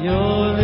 your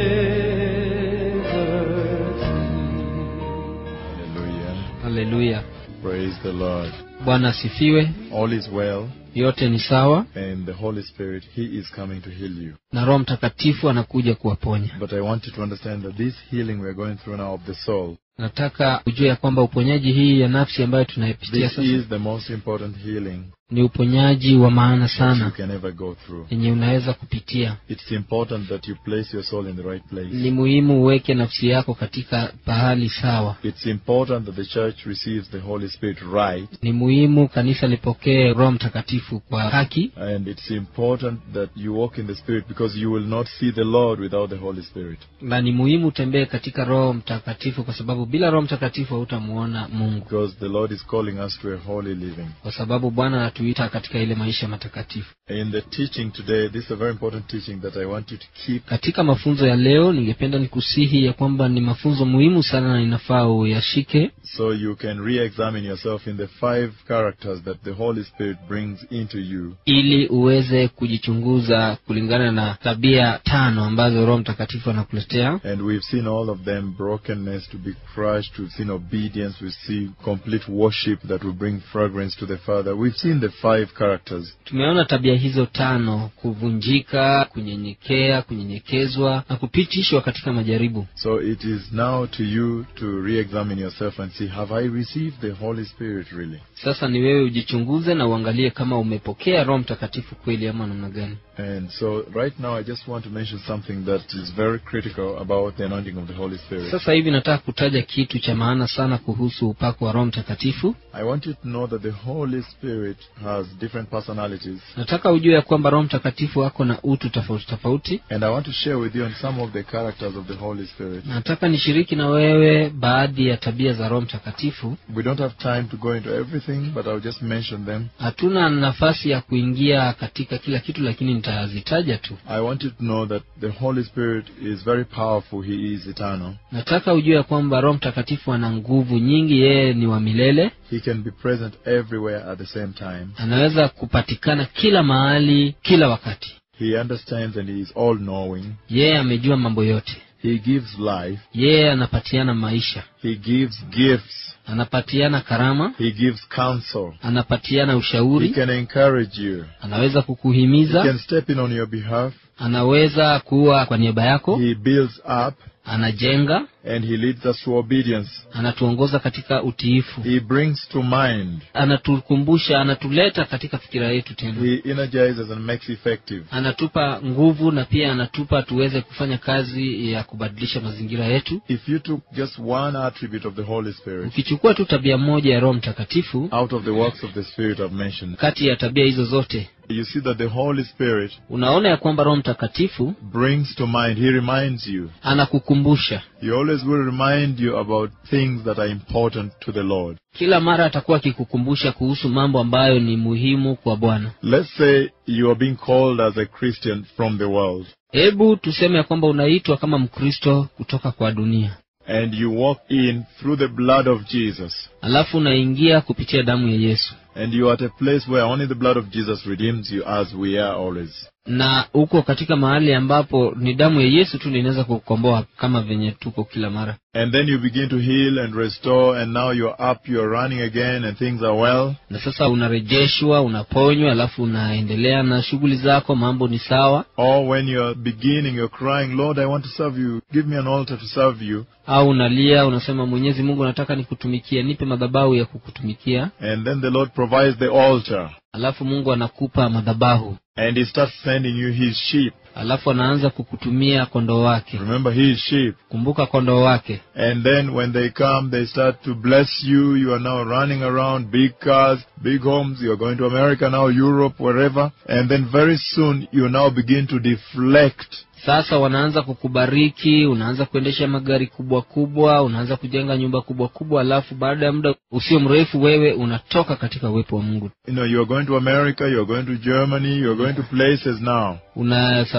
liberty. Hallelujah. haleluya Praise the Lord. bwana asifiwe All is well, yote ni sawa and the Holy Spirit, He is coming to heal you. na roho mtakatifu anakuja kuwaponya But I want you to understand that this healing we are going through now of the soul, nataka ujue ya kwamba uponyaji hii ya nafsi ambayo tunaipitia this sasa is the most important healing ni uponyaji wa maana that you sana can ever go through. yenye unaweza kupitia It's important that you place your soul in the right place. ni muhimu uweke nafsi yako katika pahali sawa It's important that the church receives the Holy Spirit right, ni muhimu kanisa lipokee roho mtakatifu kwa haki and it's important that you walk in the Spirit because you will not see the Lord without the Holy Spirit. na ni muhimu utembee katika roho mtakatifu kwa sababu bila roho mtakatifu hautamuona mungu Because the Lord is calling us to a holy living. kwa sababu bwana anatuita katika ile maisha matakatifu In the teaching today, this is a very important teaching that I want you to keep. katika mafunzo ya leo ningependa nikusihi ya kwamba ni mafunzo muhimu sana na inafaa uyashike So you can re-examine yourself in the five characters that the Holy Spirit brings into you. ili uweze kujichunguza kulingana na tabia tano ambazo roho mtakatifu anakuletea And we've seen all of them, brokenness to be crushed. We've seen obedience. We've seen complete worship that will bring fragrance to the Father. We've seen the five characters. tumeona tabia hizo tano kuvunjika kunyenyekea kunyenyekezwa na kupitishwa katika majaribu So it is now to you to re-examine yourself and see, have I received the Holy Spirit really? sasa ni wewe ujichunguze na uangalie kama umepokea roho mtakatifu kweli ama namna gani And so right now I just want to mention something that is very critical about the anointing of the Holy Spirit. sasa hivi nataka kutaja kitu cha maana sana kuhusu upako wa roho mtakatifu I want you to know that the Holy Spirit has different personalities. nataka ujue ya kwamba roho mtakatifu ako na utu tofauti tofauti And I want to share with you on some of the characters of the Holy Spirit. nataka nishiriki na wewe baadhi ya tabia za roho mtakatifu We don't have time to go into everything, but I'll just mention them. hatuna nafasi ya kuingia katika kila kitu lakini nitazitaja tu I want you to know that the Holy Spirit is very powerful. He is eternal. nataka ujue ya kwamba roho mtakatifu ana nguvu nyingi yeye ni wa milele He can be present everywhere at the same time. anaweza kupatikana kila mahali kila wakati He understands and he is all knowing. yeye amejua mambo yote He gives life. yeye anapatiana maisha He gives gifts. anapatiana karama He gives counsel. anapatiana He ushauri can encourage you. anaweza He kukuhimiza can step in on your behalf. anaweza kuwa kwa niaba yako He builds up anajenga and he leads us to obedience. anatuongoza katika utiifu He brings to mind. anatukumbusha anatuleta katika fikira yetu tena He energizes and makes effective. anatupa nguvu na pia anatupa tuweze kufanya kazi ya kubadilisha mazingira yetu If you took just one attribute of the Holy Spirit ukichukua tu tabia moja ya roho mtakatifu out of the works of the Spirit I've mentioned, kati ya tabia hizo zote you see that the Holy Spirit unaona ya kwamba roho mtakatifu brings to mind, He reminds you. anakukumbusha He always will remind you about things that are important to the Lord. kila mara atakuwa akikukumbusha kuhusu mambo ambayo ni muhimu kwa bwana Let's say you are being called as a Christian from the world, hebu tuseme ya kwamba unaitwa kama mkristo kutoka kwa dunia and you walk in through the blood of Jesus, alafu unaingia kupitia damu ya yesu and you are at a place where only the blood of Jesus redeems you, as we are always. na uko katika mahali ambapo ni damu ya yesu tu ndio inaweza kukomboa kama venye tuko kila mara And then you begin to heal and restore, and now you're up, you're running again, and things are well. na sasa unarejeshwa unaponywa alafu unaendelea na shughuli zako mambo ni sawa Or when you're beginning, you're crying, Lord, I want to serve you. Give me an altar to serve you. au unalia unasema mwenyezi mungu nataka nikutumikia nipe madhabahu ya kukutumikia And then the Lord provides the altar. alafu mungu anakupa madhabahu And He starts sending you His sheep. alafu anaanza kukutumia kondoo wake Remember His sheep. kumbuka kondoo wake And then when they come, they start to bless you. You are now running around big cars, big homes. You are going to America now, Europe, wherever. And then very soon, you now begin to deflect sasa wanaanza kukubariki unaanza kuendesha magari kubwa kubwa unaanza kujenga nyumba kubwa kubwa alafu baada ya muda usio mrefu wewe unatoka katika uwepo wa mungu You know, you are going to America, you are going to Germany, you are going to places now.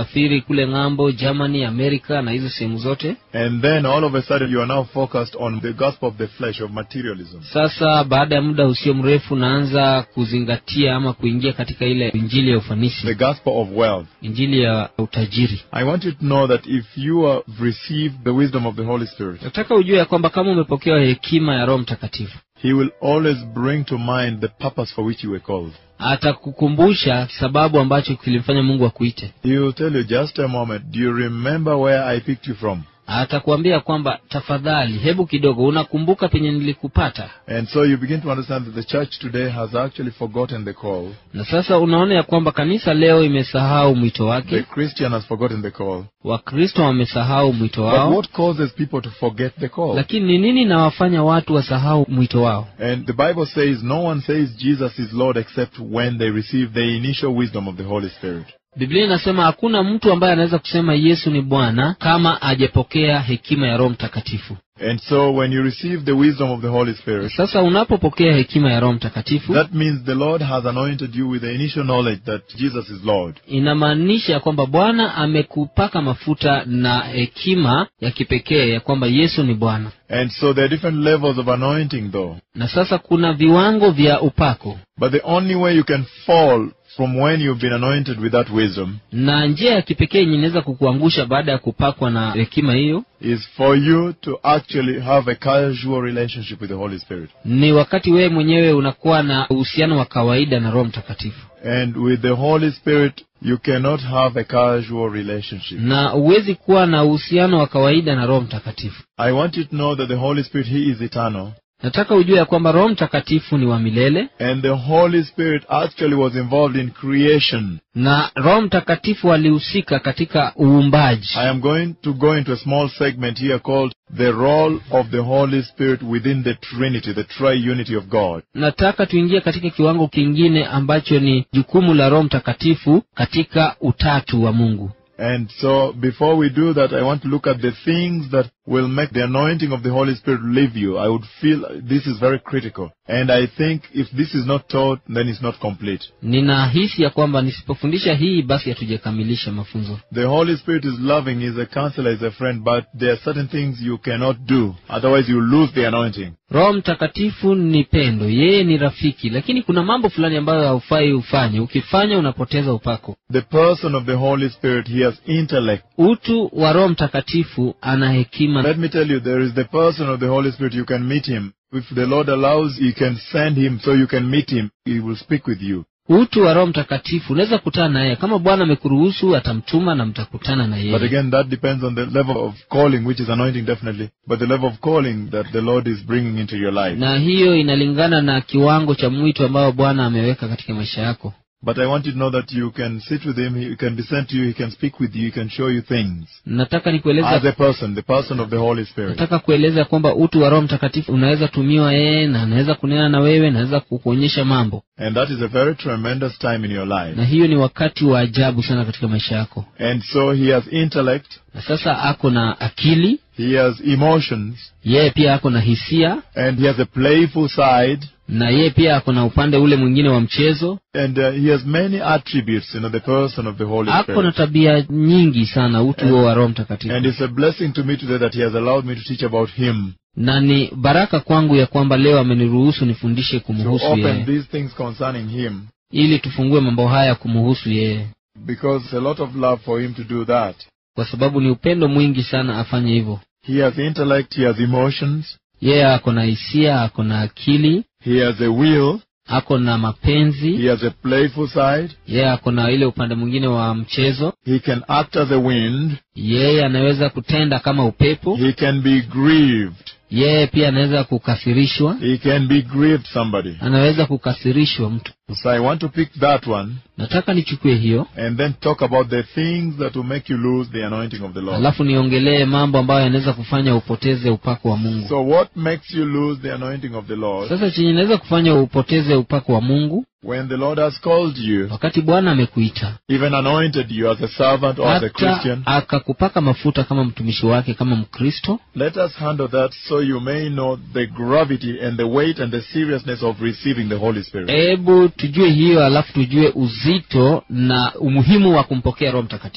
kusafiri kule ng'ambo germany amerika na hizo sehemu zote And then all of a sudden you are now focused on the gospel of the flesh, of materialism. sasa baada ya muda usio mrefu naanza kuzingatia ama kuingia katika ile injili ya ufanisi The gospel of wealth. injili ya utajiri I want you to know that if you have received the wisdom of the Holy Spirit, nataka ujue ya kwamba kama umepokea hekima ya roho mtakatifu He will always bring to mind the purpose for which you were called. atakukumbusha sababu ambacho kilimfanya mungu akuite He will tell you, just a moment, do you remember where I picked you from? atakuambia kwamba tafadhali hebu kidogo unakumbuka penye nilikupata And so you begin to understand that the church today has actually forgotten the call. na sasa unaona ya kwamba kanisa leo imesahau mwito The wake Christian has forgotten the call. wakristo wamesahau mwito But wao what causes people to forget the call? lakini ni nini nawafanya watu wasahau mwito wao And the Bible says no one says Jesus is Lord except when they receive the initial wisdom of the Holy Spirit. biblia inasema hakuna mtu ambaye anaweza kusema yesu ni bwana kama ajapokea hekima ya roho mtakatifu And so when you receive the wisdom of the Holy Spirit, sasa unapopokea hekima ya roho mtakatifu that means the Lord has anointed you with the initial knowledge that Jesus is Lord. inamaanisha ya kwamba bwana amekupaka mafuta na hekima ya kipekee ya kwamba yesu ni bwana And so there are different levels of anointing though. na sasa kuna viwango vya upako But the only way you can fall from when you've been anointed with that wisdom na njia ya kipekee yenye inaweza kukuangusha baada ya kupakwa na hekima hiyo is for you to actually have a casual relationship with the Holy Spirit. ni wakati wewe mwenyewe unakuwa na uhusiano wa kawaida na roho mtakatifu And with the Holy Spirit, you cannot have a casual relationship. na huwezi kuwa na uhusiano wa kawaida na roho mtakatifu I want you to know that the Holy Spirit, He is eternal. nataka ujue ya kwamba roho mtakatifu ni wa milele And the Holy Spirit actually was involved in creation. na roho mtakatifu alihusika katika uumbaji I am going to go into a small segment here called the role of the Holy Spirit within the Trinity, the triunity of God. nataka tuingie katika kiwango kingine ambacho ni jukumu la roho mtakatifu katika utatu wa mungu And so before we do that, I want to look at the things that will make the anointing of the Holy Spirit leave you. I would feel this is very critical. And I think if this is not taught, then it's not complete. ninahisi ya kwamba nisipofundisha hii basi hatujakamilisha mafunzo The Holy Spirit is loving, is a counselor, is a friend, but there are certain things you cannot do. Otherwise you lose the anointing. roho mtakatifu ni pendo yeye ni rafiki lakini kuna mambo fulani ambayo haufai ufanye ukifanya unapoteza upako The person of the Holy Spirit, he has intellect. utu wa roho mtakatifu ana hekima Let me tell you, there is the person of the Holy Spirit, you can meet him. If the Lord allows, you can send him so you can meet him. He will speak with you. utu wa roho mtakatifu unaweza kutana naye kama bwana amekuruhusu atamtuma na mtakutana na But yeye again, that depends on the level of calling, which is anointing definitely, but the level of calling that the Lord is bringing into your life. na hiyo inalingana na kiwango cha mwito ambao bwana ameweka katika maisha yako But I want you to know that you can sit with him, he can be sent to you, he can speak with you, he can show you things. nataka As nikueleza a person, the person of the Holy Spirit. nataka kueleza kwamba utu wa roho mtakatifu unaweza tumiwa yeye na anaweza kunena na wewe naweza kukuonyesha mambo And that is a very tremendous time in your life. na hiyo ni wakati wa ajabu sana katika maisha yako And so he has intellect, na sasa ako na akili he has emotions, yeye pia ako na hisia and he has a playful side, na yeye pia ako na upande ule mwingine wa mchezo and uh, he has many attributes, you know, the person of the Holy ako na Spirit. tabia nyingi sana utu huo wa roho And mtakatifu it's a blessing to me today that he has allowed me to teach about him, na ni baraka kwangu ya kwamba leo ameniruhusu nifundishe to kumhusu open yeye these things concerning him, ili tufungue mambo haya kumhusu yeye because it's a lot of love for him to do that. kwa sababu ni upendo mwingi sana afanye hivyo He has intellect, he has emotions, yeye ako na hisia ako na akili he has a will, ako na mapenzi he has a playful side, yeye ako na ile upande mwingine wa mchezo he can act as a wind, yeye anaweza kutenda kama upepo he can be grieved, yeye pia anaweza kukasirishwa he can be grieved somebody. anaweza kukasirishwa mtu So I want to pick that one nataka nichukue hiyo and then talk about the things that will make you lose the anointing of the Lord. alafu niongelee mambo ambayo yanaweza kufanya upoteze upako wa mungu So what makes you lose the anointing of the Lord? sasa chenye inaweza kufanya upoteze upako wa mungu When the Lord has called you, wakati bwana amekuita even anointed you as a servant or as a hata Christian, akakupaka mafuta kama mtumishi wake kama mkristo let us handle that so you may know the gravity and the weight and the seriousness of receiving the Holy Spirit. hebu tujue hiyo alafu tujue uzito na umuhimu wa kumpokea roho mtakatifu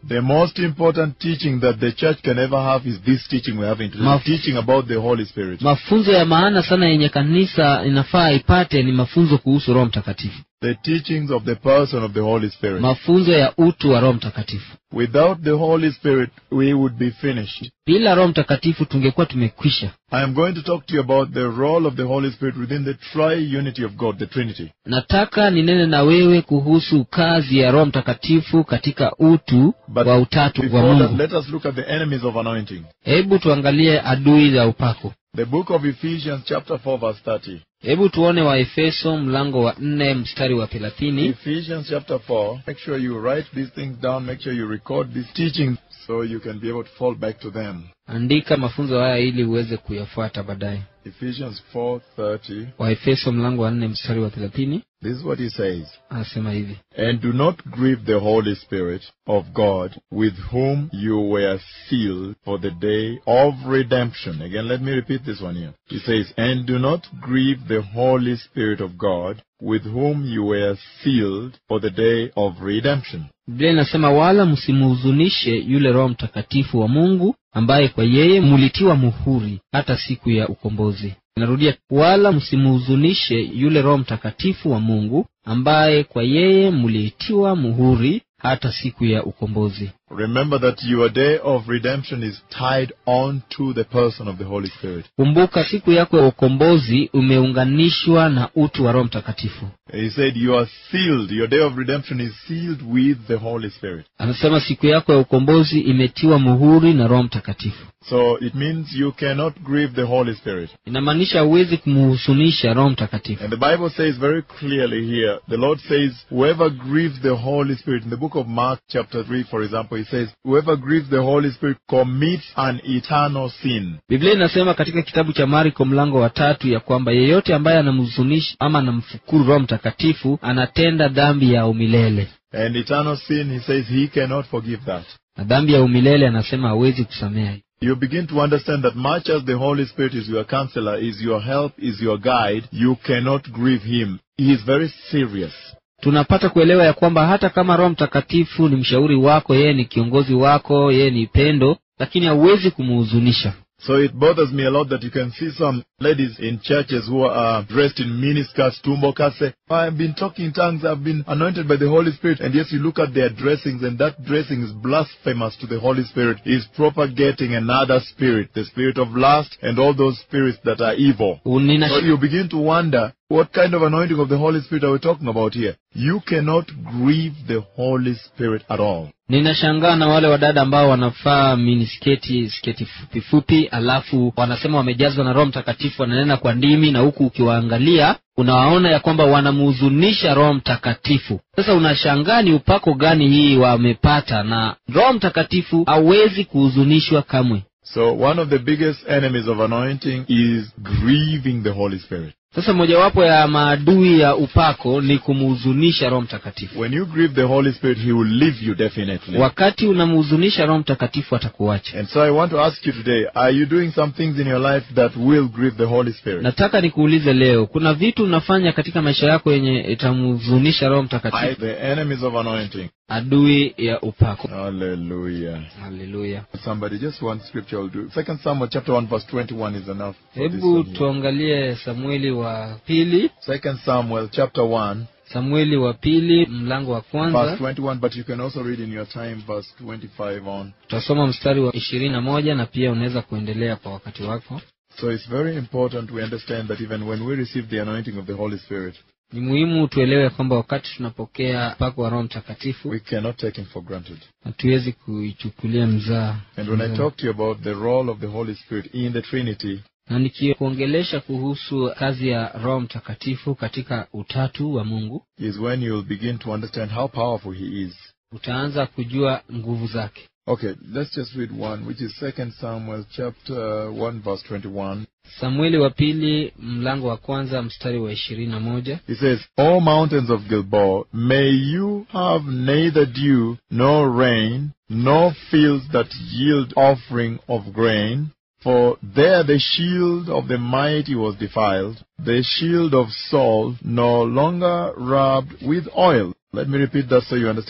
The most important teaching that the church can ever have is this teaching we're having today. Maf- teaching about the Holy Spirit. mafunzo ya maana sana yenye kanisa inafaa ipate ni mafunzo kuhusu roho mtakatifu The teachings of the person of the Holy Spirit. mafunzo ya utu wa roho mtakatifu Without the Holy Spirit, we would be finished. bila roho mtakatifu tungekuwa tumekwisha I am going to talk to you about the role of the Holy Spirit within the tri-unity of God, the Trinity. nataka ninene na wewe kuhusu kazi ya roho mtakatifu katika utu But wa utatu wa Before that, mungu let us look at the enemies of anointing. hebu tuangalie adui za upako The book of Ephesians chapter 4 verse 30. hebu tuone waefeso mlango wa nne mstari wa thelathini Ephesians chapter 4. Make sure you write these things down. Make sure you record these teachings so you can be able to fall back to them. andika mafunzo haya ili uweze kuyafuata baadaye Ephesians 4:30. waefeso mlango wa nne mstari wa thelathini This is what he says. anasema hivi And do not grieve the Holy Spirit of God, with whom you were sealed for the day of redemption. Again, let me repeat this one here. He says, And do not grieve the Holy Spirit of God, with whom you were sealed for the day of redemption. biblia inasema wala msimuhuzunishe yule roho mtakatifu wa mungu ambaye kwa yeye mulitiwa muhuri hata siku ya ukombozi narudia wala msimuhuzunishe yule roho mtakatifu wa mungu ambaye kwa yeye mulitiwa muhuri hata siku ya ukombozi Remember that your day of redemption is tied on to the person of the Holy Spirit. kumbuka siku yako ya ukombozi umeunganishwa na utu wa roho mtakatifu He said, You are sealed. Your day of redemption is sealed with the Holy Spirit. anasema siku yako ya ukombozi imetiwa muhuri na roho mtakatifu So it means you cannot grieve the Holy Spirit. inamaanisha huwezi kumuhusunisha roho mtakatifu And the Bible says very clearly here, the Lord says, whoever grieves the Holy Spirit, in the book of Mark chapter 3, for example, he says, whoever grieves the Holy Spirit commits an eternal sin. biblia inasema katika kitabu cha marko mlango wa tatu ya kwamba yeyote ambaye anamhuzunisha ama anamfukuru roho mtakatifu anatenda dhambi ya umilele And eternal sin, he says, he cannot forgive that. na dhambi ya umilele anasema hawezi kusameha You begin to understand that much as the Holy Spirit is your counselor, is your help, is your guide, you cannot grieve him. He is very serious. tunapata kuelewa ya kwamba hata kama roho mtakatifu ni mshauri wako yeye ni kiongozi wako yeye ni pendo lakini hauwezi kumuhuzunisha So it bothers me a lot that you can see some ladies in churches who are dressed in miniskirts, tumbokas, say, I've been talking in tongues, I've been anointed by the Holy Spirit. And yes, you look at their dressings and that dressing is blasphemous to the Holy Spirit. Is propagating another spirit, the spirit of lust and all those spirits that are evil. Nina, So you begin to wonder, what kind of anointing of the Holy Spirit are we talking about here? You cannot grieve the Holy Spirit at all. ninashangaa na wale wadada ambao wanavaa minisketi sketi fupi fupi alafu wanasema wamejazwa na roho mtakatifu wananena kwa ndimi na huku ukiwaangalia unawaona ya kwamba wanamuhuzunisha roho mtakatifu sasa unashangaa ni upako gani hii wamepata na roho mtakatifu hawezi kuhuzunishwa kamwe So one of the biggest enemies of anointing is grieving the Holy Spirit. sasa mojawapo ya maadui ya upako ni kumhuzunisha roho mtakatifu When you grieve the Holy Spirit, He will leave you definitely. wakati unamhuzunisha roho mtakatifu atakuacha And so I want to ask you today, are you doing some things in your life that will grieve the Holy Spirit? nataka nikuulize leo kuna vitu unafanya katika maisha yako yenye itamhuzunisha roho I, mtakatifu the enemies of anointing. adui ya upako Hallelujah. haleluya Somebody, just one scripture will do. Second Samuel chapter 1 verse 21 is enough. for this hebu one here. tuangalie samueli wa pili Second Samuel chapter 1 samueli wa pili mlango wa verse kwanza 21, but you can also read in your time verse 25 on. tutasoma mstari wa ishirini na moja na pia unaweza kuendelea kwa wakati wako So it's very important we understand that even when we receive the anointing of the Holy Spirit, ni muhimu tuelewe kwamba wakati tunapokea upako wa roho mtakatifu we cannot take him for granted. hatuwezi kuichukulia mzaa And when I mzaa. talk to you about the role of the Holy Spirit in the Trinity, na nikikuongelesha kuhusu kazi ya roho mtakatifu katika utatu wa mungu is when you'll begin to understand how powerful he is. utaanza kujua nguvu zake Okay, let's just read one, which is Second Samuel chapter 1 verse 21. samueli wa pili mlango wa kwanza mstari wa ishirini na moja He says, O mountains of Gilboa, may you have neither dew nor rain, nor fields that yield offering of grain, for there the shield of the mighty was defiled, the shield of Saul no longer rubbed with oil. Let me repeat that so you understand.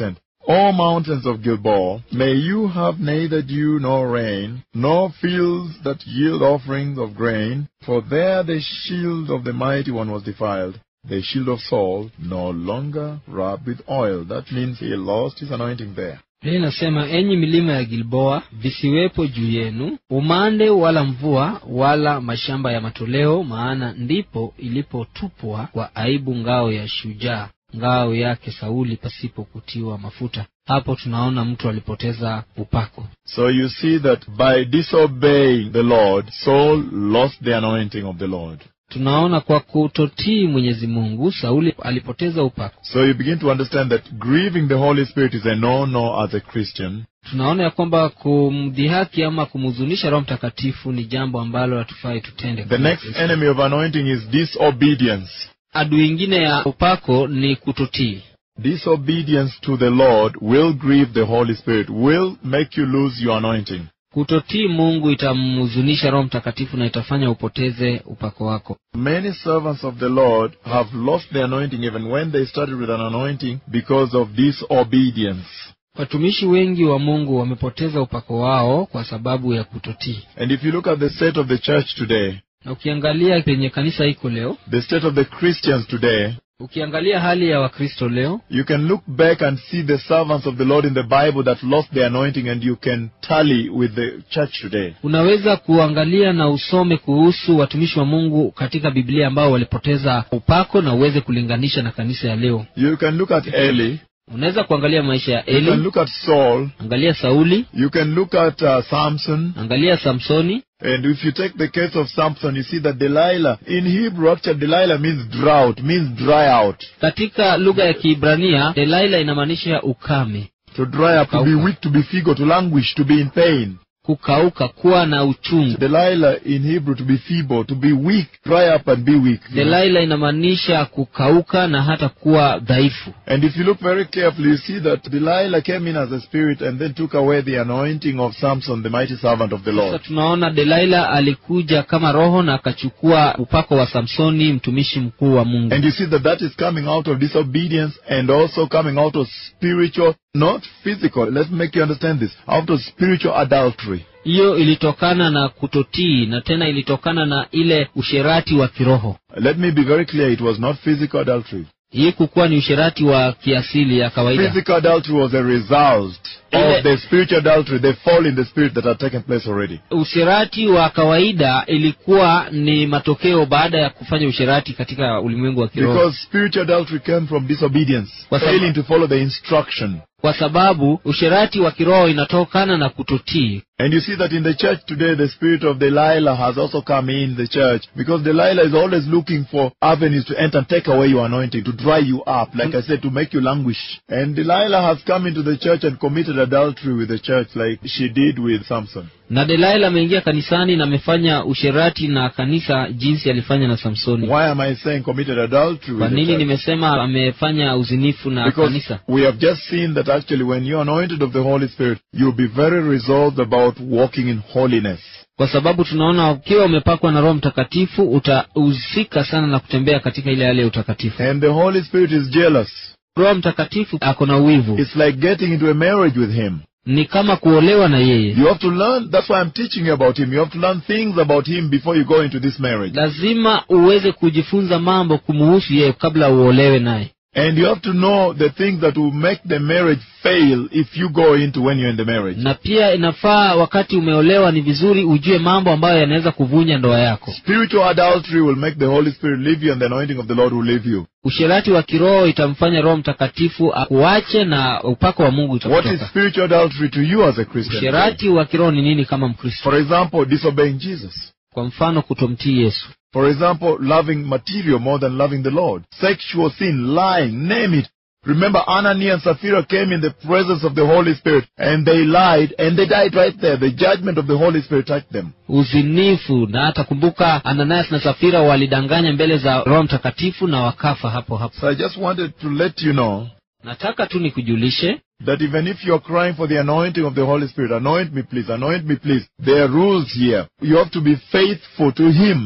O mountains of Gilboa, may you have neither dew nor rain, nor fields that yield offerings of grain, for there the shield of the mighty one was defiled. The shield of Saul no longer rubbed with oil. That means he lost his anointing there. Biblia inasema enyi milima ya Gilboa, visiwepo juu yenu umande wala mvua wala mashamba ya matoleo, maana ndipo ilipotupwa kwa aibu ngao ya shujaa, ngao yake Sauli pasipo kutiwa mafuta. Hapo tunaona mtu alipoteza upako. So you see that by disobeying the Lord, Saul lost the anointing of the Lord. Tunaona kwa kutotii Mwenyezi Mungu, Sauli alipoteza upako. So you begin to understand that grieving the Holy Spirit is a no-no as a Christian. Tunaona ya kwamba kumdhihaki ama kumhuzunisha Roho Mtakatifu ni jambo ambalo hatufai tutende. The kama next Wakristo. enemy of anointing is disobedience. Adui ingine ya upako ni kutotii. Disobedience to the Lord will grieve the Holy Spirit, will make you lose your anointing. Kutotii Mungu itamhuzunisha Roho Mtakatifu na itafanya upoteze upako wako. Many servants of the Lord have lost their anointing even when they started with an anointing because of disobedience. Watumishi wengi wa Mungu wamepoteza upako wao kwa sababu ya kutotii. And if you look at the state of the church today, Na ukiangalia penye kanisa iko leo, the state of the Christians today, ukiangalia hali ya Wakristo leo, you can look back and see the servants of the Lord in the Bible that lost their anointing and you can tally with the church today. unaweza kuangalia na usome kuhusu watumishi wa Mungu katika Biblia ambao walipoteza upako na uweze kulinganisha na kanisa ya leo. You can look at Eli, Unaweza kuangalia maisha ya you can Eli, look at Saul, angalia Sauli, you can look at uh, Samson, angalia Samsoni. and if you take the case of Samson, you see that Delilah, in Hebrew actually Delilah means drought, means dry out. Katika lugha ya Kiibrania, Delaila inamaanisha ukame, To dry up, to be Kukauka. weak, to be feeble, to languish, to be in pain. kukauka, kuwa na uchungu. Delilah in Hebrew to be feeble, to be weak, dry up and be weak. you know. Delaila inamaanisha kukauka na hata kuwa dhaifu. And if you look very carefully, you see that Delilah came in as a spirit and then took away the anointing of Samson, the mighty servant of the Sasa Lord. tunaona Delaila alikuja kama roho na akachukua upako wa Samsoni, mtumishi mkuu wa Mungu. And you see that that is coming out of disobedience and also coming out of spiritual, not physical. Let's make you understand this. Out of spiritual adultery. Hiyo ilitokana na kutotii na tena ilitokana na ile usherati wa kiroho. Let me be very clear. It was not physical adultery. Hii kukuwa ni usherati wa kiasili ya kawaida. Physical adultery was a result Ile- of the spiritual adultery, the fall in the spirit that had taken place already. Usherati wa kawaida ilikuwa ni matokeo baada ya kufanya usherati katika ulimwengu wa kiroho, Because spiritual adultery came from disobedience, Kwa sababu- failing to follow the instruction. kwa sababu usherati wa kiroho inatokana na kutotii. And you see that in the church today, the spirit of Delilah has also come in the church because Delilah is always looking for avenues to enter and take away your anointing, to dry you up, like I said, to make you languish. And Delilah has come into the church and committed adultery with the church like she did with Samson. Na Delaila ameingia kanisani na amefanya usherati na kanisa jinsi alifanya na Samsoni. Why am I saying committed adultery Kwa with the nini church? nimesema amefanya uzinifu na Because kanisa? we have just seen that actually when you're anointed of the Holy Spirit, you'll be very resolved about walking in holiness. Kwa sababu tunaona ukiwa umepakwa na Roho Mtakatifu utahusika sana na kutembea katika ile hali ya utakatifu. And the Holy Spirit is jealous. Roho Mtakatifu ako na wivu, It's like getting into a marriage with Him. ni kama kuolewa na yeye. You have to learn, that's why I'm teaching you about Him. You have to learn things about Him before you go into this marriage. Lazima uweze kujifunza mambo kumuhusu yeye kabla uolewe naye, And you have to know the things that will make the marriage fail if you go into when you're in the marriage. na pia inafaa wakati umeolewa, ni vizuri ujue mambo ambayo yanaweza kuvunja ndoa yako. Spiritual adultery will make the Holy Spirit leave you and the anointing of the Lord will leave you. Usherati wa kiroho itamfanya Roho Mtakatifu akuache na upako wa Mungu What is utakutoka. spiritual adultery to you as a Christian? Usherati wa kiroho ni nini kama Mkristo? For example, disobeying Jesus. Kwa mfano, kutomtii Yesu, For example, loving material more than loving the Lord. Sexual sin, lying, name it. Remember, Ananias and Sapphira came in the presence of the Holy Spirit and they lied and they died right there. The judgment of the Holy Spirit touched them. uzinifu, na hata kumbuka Ananias na Safira walidanganya mbele za Roho Mtakatifu na wakafa hapo hapo. So I just wanted to let you know Nataka tu nikujulishe that even if you're crying for the anointing of the Holy Spirit, anoint me please, anoint me please, there are rules here. You have to be faithful to Him.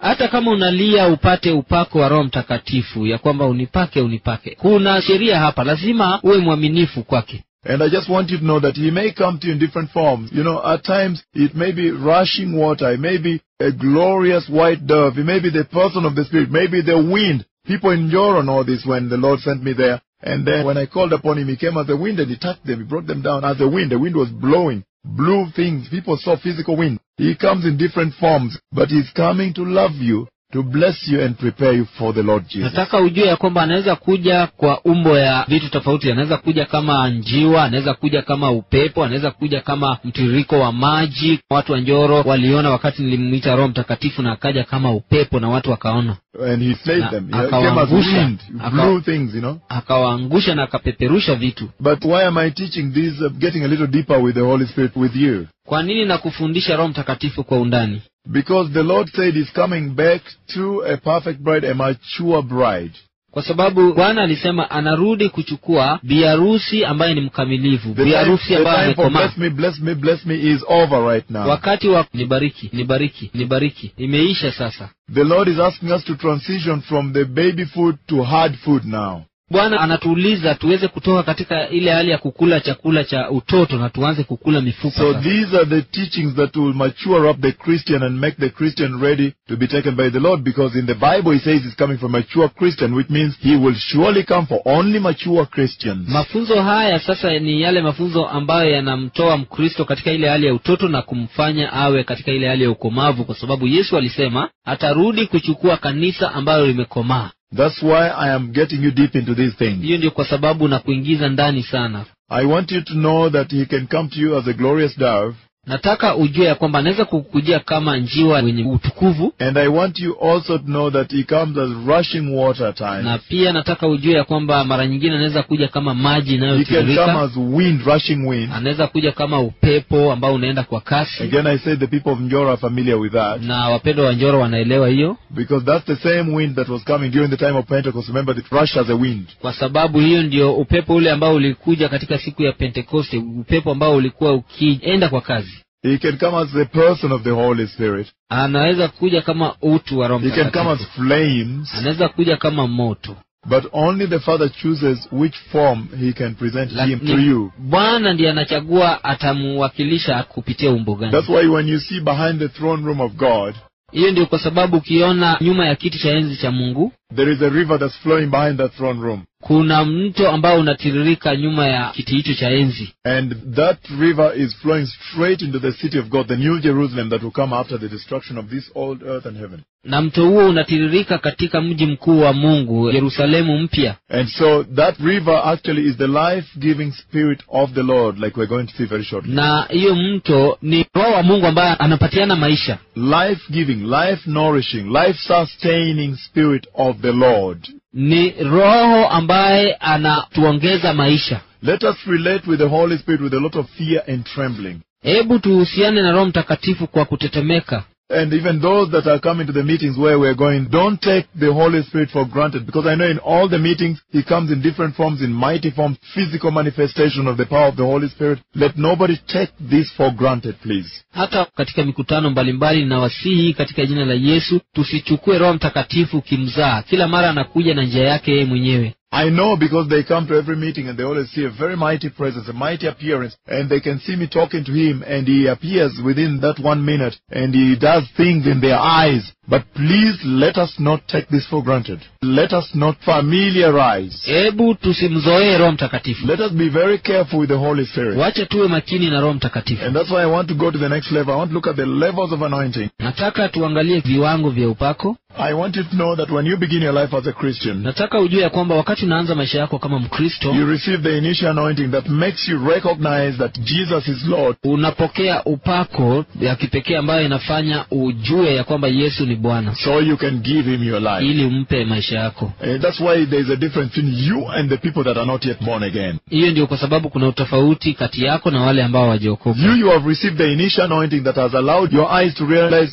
hata kama unalia upate upako wa roho mtakatifu ya kwamba unipake unipake kuna sheria hapa lazima uwe mwaminifu kwake And I just want you to know that He may come to you in different forms. You know, at times it may be rushing water, it may be a glorious white dove, it may be the person of the Spirit, maybe the wind. People in Joron know this when the Lord sent me there. And then when I called upon Him, He came as a wind and He touched them. He brought them down as a wind. The wind was blowing, blew things. People saw physical wind. He comes in different forms, but He's coming to love you, to bless you and prepare you for the Lord Jesus. nataka ujue ya kwamba anaweza kuja kwa umbo ya vitu tofauti anaweza kuja kama njiwa anaweza kuja kama upepo anaweza kuja kama mtiririko wa maji watu wa njoro waliona wakati nilimwita roho mtakatifu na akaja kama upepo na watu wakaona And He slayed Na- them. He came as akawaangusha. wind. He Aka- blew things, you know. akawaangusha na akapeperusha vitu But why am I teaching this, uh, getting a little deeper with the Holy Spirit with you? kwa nini na kufundisha roho mtakatifu kwa undani Because the Lord said He's coming back to a perfect bride, a mature bride. kwa sababu bwana alisema anarudi kuchukua biharusi ambaye ni mkamilivu The time, biharusi the ambaye time for amekomaa bless me, bless me, bless me is over right now. wakati wa nibariki nibariki nibariki imeisha sasa The Lord is asking us to transition from the baby food to hard food now. bwana anatuuliza tuweze kutoka katika ile hali ya kukula chakula cha utoto na tuanze kukula mifupa So sasa. these are the teachings that will mature up the Christian and make the Christian ready to be taken by the Lord because in the Bible He says He's coming for mature Christian, which means He will surely come for only mature Christians. mafunzo haya sasa ni yale mafunzo ambayo yanamtoa mkristo katika ile hali ya utoto na kumfanya awe katika ile hali ya ukomavu kwa sababu yesu alisema atarudi kuchukua kanisa ambalo limekomaa That's why I am getting you deep into these things. hiyo ndio kwa sababu na kuingiza ndani sana I want you to know that He can come to you as a glorious dove, nataka ujue ya kwamba anaweza kukujia kama njiwa wenye utukuvu and I want you also to know that He comes as rushing water at na times. pia nataka ujue ya kwamba mara nyingine anaweza kuja kama maji He can come inayotiririka as wind, rushing wind. anaweza kuja kama upepo ambao unaenda kwa kasi Again, I say the people of Njora are familiar with that na wapendwa wa njoro wanaelewa hiyo because that's the same wind that was coming during the time of Pentecost. Remember, it rushed as a wind. kwa sababu hiyo ndio upepo ule ambao ulikuja katika siku ya pentekoste upepo ambao ulikuwa ukienda kwa kazi He can come as the person of the Holy Spirit. anaweza kuja kama utu wa roho He can come as mtakatifu flames, anaweza kuja kama moto but only the Father chooses which form He can present Him to Lakini you. bwana ndiye anachagua atamuwakilisha kupitia umbo gani That's why when you see behind the throne room of God, hiyo ndio kwa sababu ukiona nyuma ya kiti cha enzi cha mungu there is a river that's flowing behind that throne room. kuna mto ambao unatiririka nyuma ya kiti hicho cha enzi And that river is flowing straight into the city of God, the new Jerusalem that will come after the destruction of this old earth and heaven. na mto huo unatiririka katika mji mkuu wa mungu yerusalemu mpya And so that river actually is the life-giving spirit of the Lord, like we're going to see very shortly. na hiyo mto ni roho wa mungu ambaye anapatiana maisha Life-giving, life-nourishing, life-sustaining spirit of the Lord. ni roho ambaye anatuongeza maisha Let us relate with the Holy Spirit with a lot of fear and trembling. hebu tuhusiane na roho mtakatifu kwa kutetemeka And even those that are coming to the meetings where we're going, don't take the Holy Spirit for granted because I know in all the meetings He comes in different forms, in mighty forms, physical manifestation of the power of the Holy Spirit. Let nobody take this for granted, please. hata katika mikutano mbalimbali na wasihi katika jina la yesu tusichukue roho mtakatifu kimzaa kila mara anakuja na njia yake yeye mwenyewe I know because they come to every meeting and they always see a very mighty presence, a mighty appearance, and they can see me talking to him and he appears within that one minute and he does things in their eyes. But please let us not take this for granted. Let us not familiarize. hebu tusimzoee roho mtakatifu Let us be very careful with the Holy Spirit. wache tuwe makini na roho mtakatifu And that's why I want to go to the next level. I want to look at the levels of anointing. nataka tuangalie viwango vya upako I want you to know that when you begin your life as a Christian, nataka ujue ya kwamba wakati unaanza maisha yako kama mkristo you receive the initial anointing that makes you recognize that Jesus is Lord. unapokea upako ya kipekee ambayo inafanya ujue ya kwamba yesu ni bwana So you can give him your life. ili umpe maisha yako And that's why there's a difference between you and the people that are not yet born again. hiyo ndio kwa sababu kuna utofauti kati yako na wale ambao wajaokoka You, you have received the initial anointing that has allowed your eyes to realize, oh,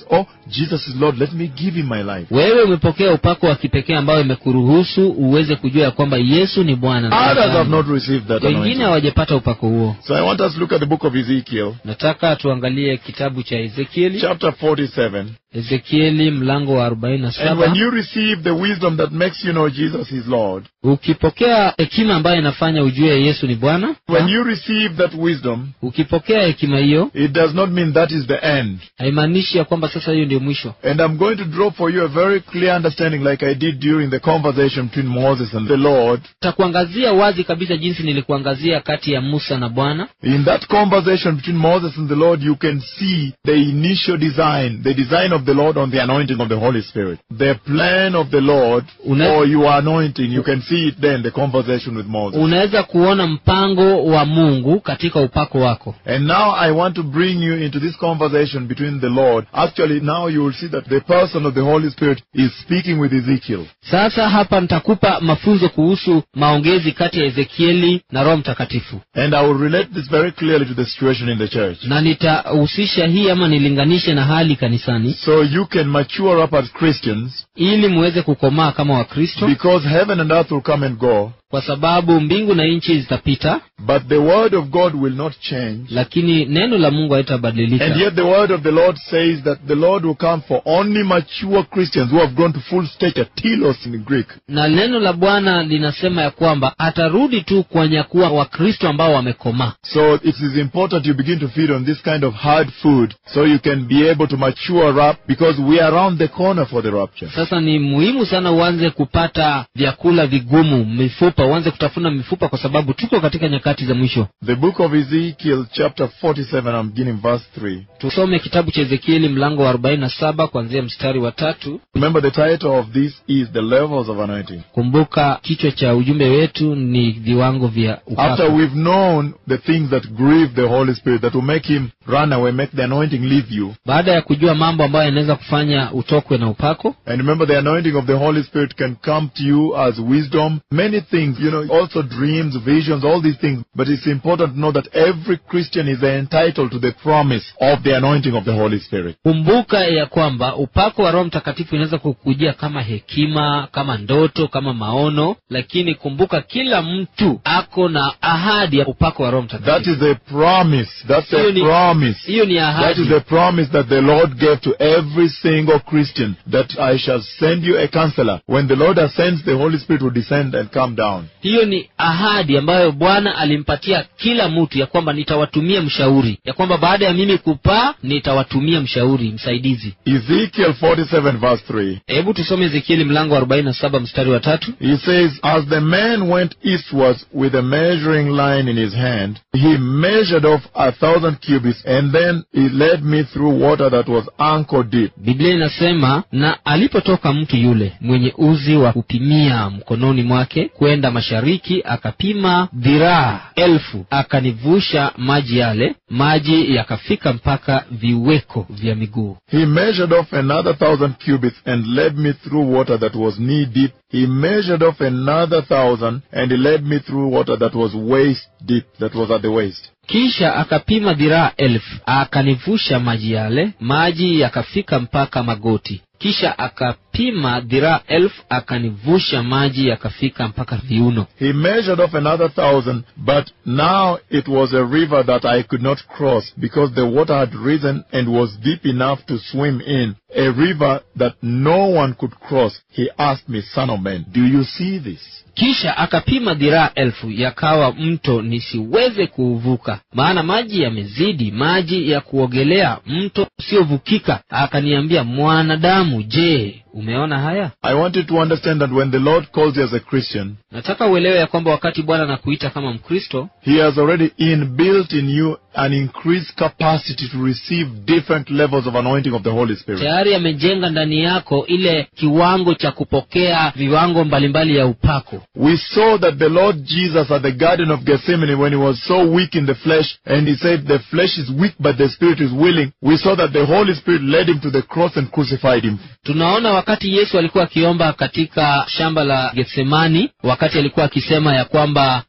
Jesus is Lord, let me give him my life. wewe umepokea upako wa kipekee ambayo imekuruhusu uweze kujua ya kwamba yesu ni bwana na Others have Bwana. not received that wengine anointing. hawajapata upako huo So I want us to look at the book of Ezekiel, nataka tuangalie kitabu cha ezekieli chapter 47. ezekieli mlango wa arobaini na And when saba you receive the wisdom that makes you know Jesus is Lord, ukipokea hekima ambayo inafanya ujue yesu ni bwana when you receive that wisdom, ukipokea hekima hiyo it does not mean that is the end. haimaanishi ya kwamba sasa hiyo ndio mwisho And I'm going to draw for you a very clear understanding, like I did during the conversation between Moses and the Lord. takuangazia wazi kabisa jinsi nilikuangazia kati ya musa na bwana In that conversation between Moses and the Lord, you can see the initial design, the design of the Lord on the anointing of the Holy Spirit. The plan of the Lord Una- for your anointing, you can see it then, the conversation with Moses. unaweza kuona mpango wa mungu katika upako wako And now I want to bring you into this conversation between the Lord. Actually, now you will see that the person of the Holy Spirit is speaking with Ezekiel. sasa hapa nitakupa mafunzo kuhusu maongezi kati ya ezekieli na roho mtakatifu And I will relate this very clearly to the situation in the church. na nitahusisha hii ama nilinganishe na hali kanisani So you can mature up as Christians ili muweze kukomaa kama wakristo because heaven and earth will come and go, kwa sababu mbingu na nchi zitapita but the word of God will not change. lakini neno la mungu haitabadilika And yet the word of the Lord says that the Lord will come for only mature Christians who have grown to full stature, telos in Greek. na neno la bwana linasema ya kwamba atarudi tu kuwanyakuwa wakristo ambao wamekomaa So it is important you begin to feed on this kind of hard food so you can be able to mature up because we are around the corner for the rapture. sasa ni muhimu sana uanze kupata vyakula vigumu mifupa uanze kutafuna mifupa kwa sababu tuko katika nyakati za mwisho The book of Ezekiel chapter 47, I'm beginning verse 3. tusome kitabu cha ezekieli mlango wa 47 kuanzia mstari wa tatu Remember the title of this is the levels of anointing. kumbuka kichwa cha ujumbe wetu ni viwango vya After upako we've known the things that grieve the Holy Spirit, that will make him run away, make the anointing leave you. baada ya kujua mambo ambayo yanaweza kufanya utokwe na upako And remember the anointing of the Holy Spirit can come to you as wisdom, many things, you know, also dreams, visions, all these things. But it's important to know that every Christian is entitled to the promise of the anointing of the Holy Spirit. kumbuka ya kwamba upako wa roho mtakatifu inaweza kukujia kama hekima kama ndoto kama maono lakini kumbuka kila mtu ako na ahadi ya upako wa roho That mtakatifu is a promise. That's Hiyo a ni- promise. hiyo ni That ahadi is a promise that the Lord gave to every single Christian that I shall send you a counselor. When the Lord ascends, the Holy Spirit will descend and come down. hiyo ni ahadi ambayo bwana alimpatia kila mtu ya kwamba nitawatumia mshauri ya kwamba baada ya mimi kupaa nitawatumia mshauri msaidizi Ezekiel 47 verse 3. hebu tusome ezekieli mlango wa 47 mstari wa tatu He says, As the man went eastwards with a measuring line in his hand, he measured off a thousand cubits, and then he led me through water that was ankle deep. biblia inasema na alipotoka mtu yule mwenye uzi wa kupimia mkononi mwake kwenda mashariki akapima dhiraa elfu akanivusha maji yale maji yakafika mpaka viweko vya miguu He measured off another thousand cubits and led me through water that was knee deep. He measured off another thousand and he led me through water that was waist deep, that was at the waist. kisha akapima dhiraa elfu akanivusha maji yale maji yakafika mpaka magoti kisha akapima dhiraa elfu akanivusha maji yakafika mpaka viuno He measured off another thousand, but now it was a river that I could not cross because the water had risen and was deep enough to swim in. A river that no one could cross. He asked me, son of man, do you see this? kisha akapima dhiraa elfu yakawa mto nisiweze kuuvuka maana maji yamezidi maji ya kuogelea mto usiovukika akaniambia mwanadamu je umeona haya I want you to understand that when the Lord calls you as a Christian, nataka uelewe ya kwamba wakati bwana anakuita kama mkristo He has already inbuilt in you an increased capacity to receive different levels of anointing of the Holy Spirit. tayari amejenga ndani yako ile kiwango cha kupokea viwango mbalimbali ya upako We saw that the Lord Jesus at the Garden of Gethsemane, when he was so weak in the flesh, and he said, The flesh is weak, but the Spirit is willing, we saw that the Holy Spirit led him to the cross and crucified him. tunaona wakati yesu alikuwa akiomba katika shamba la getsemani wakati alikuwa akisema ya kwamba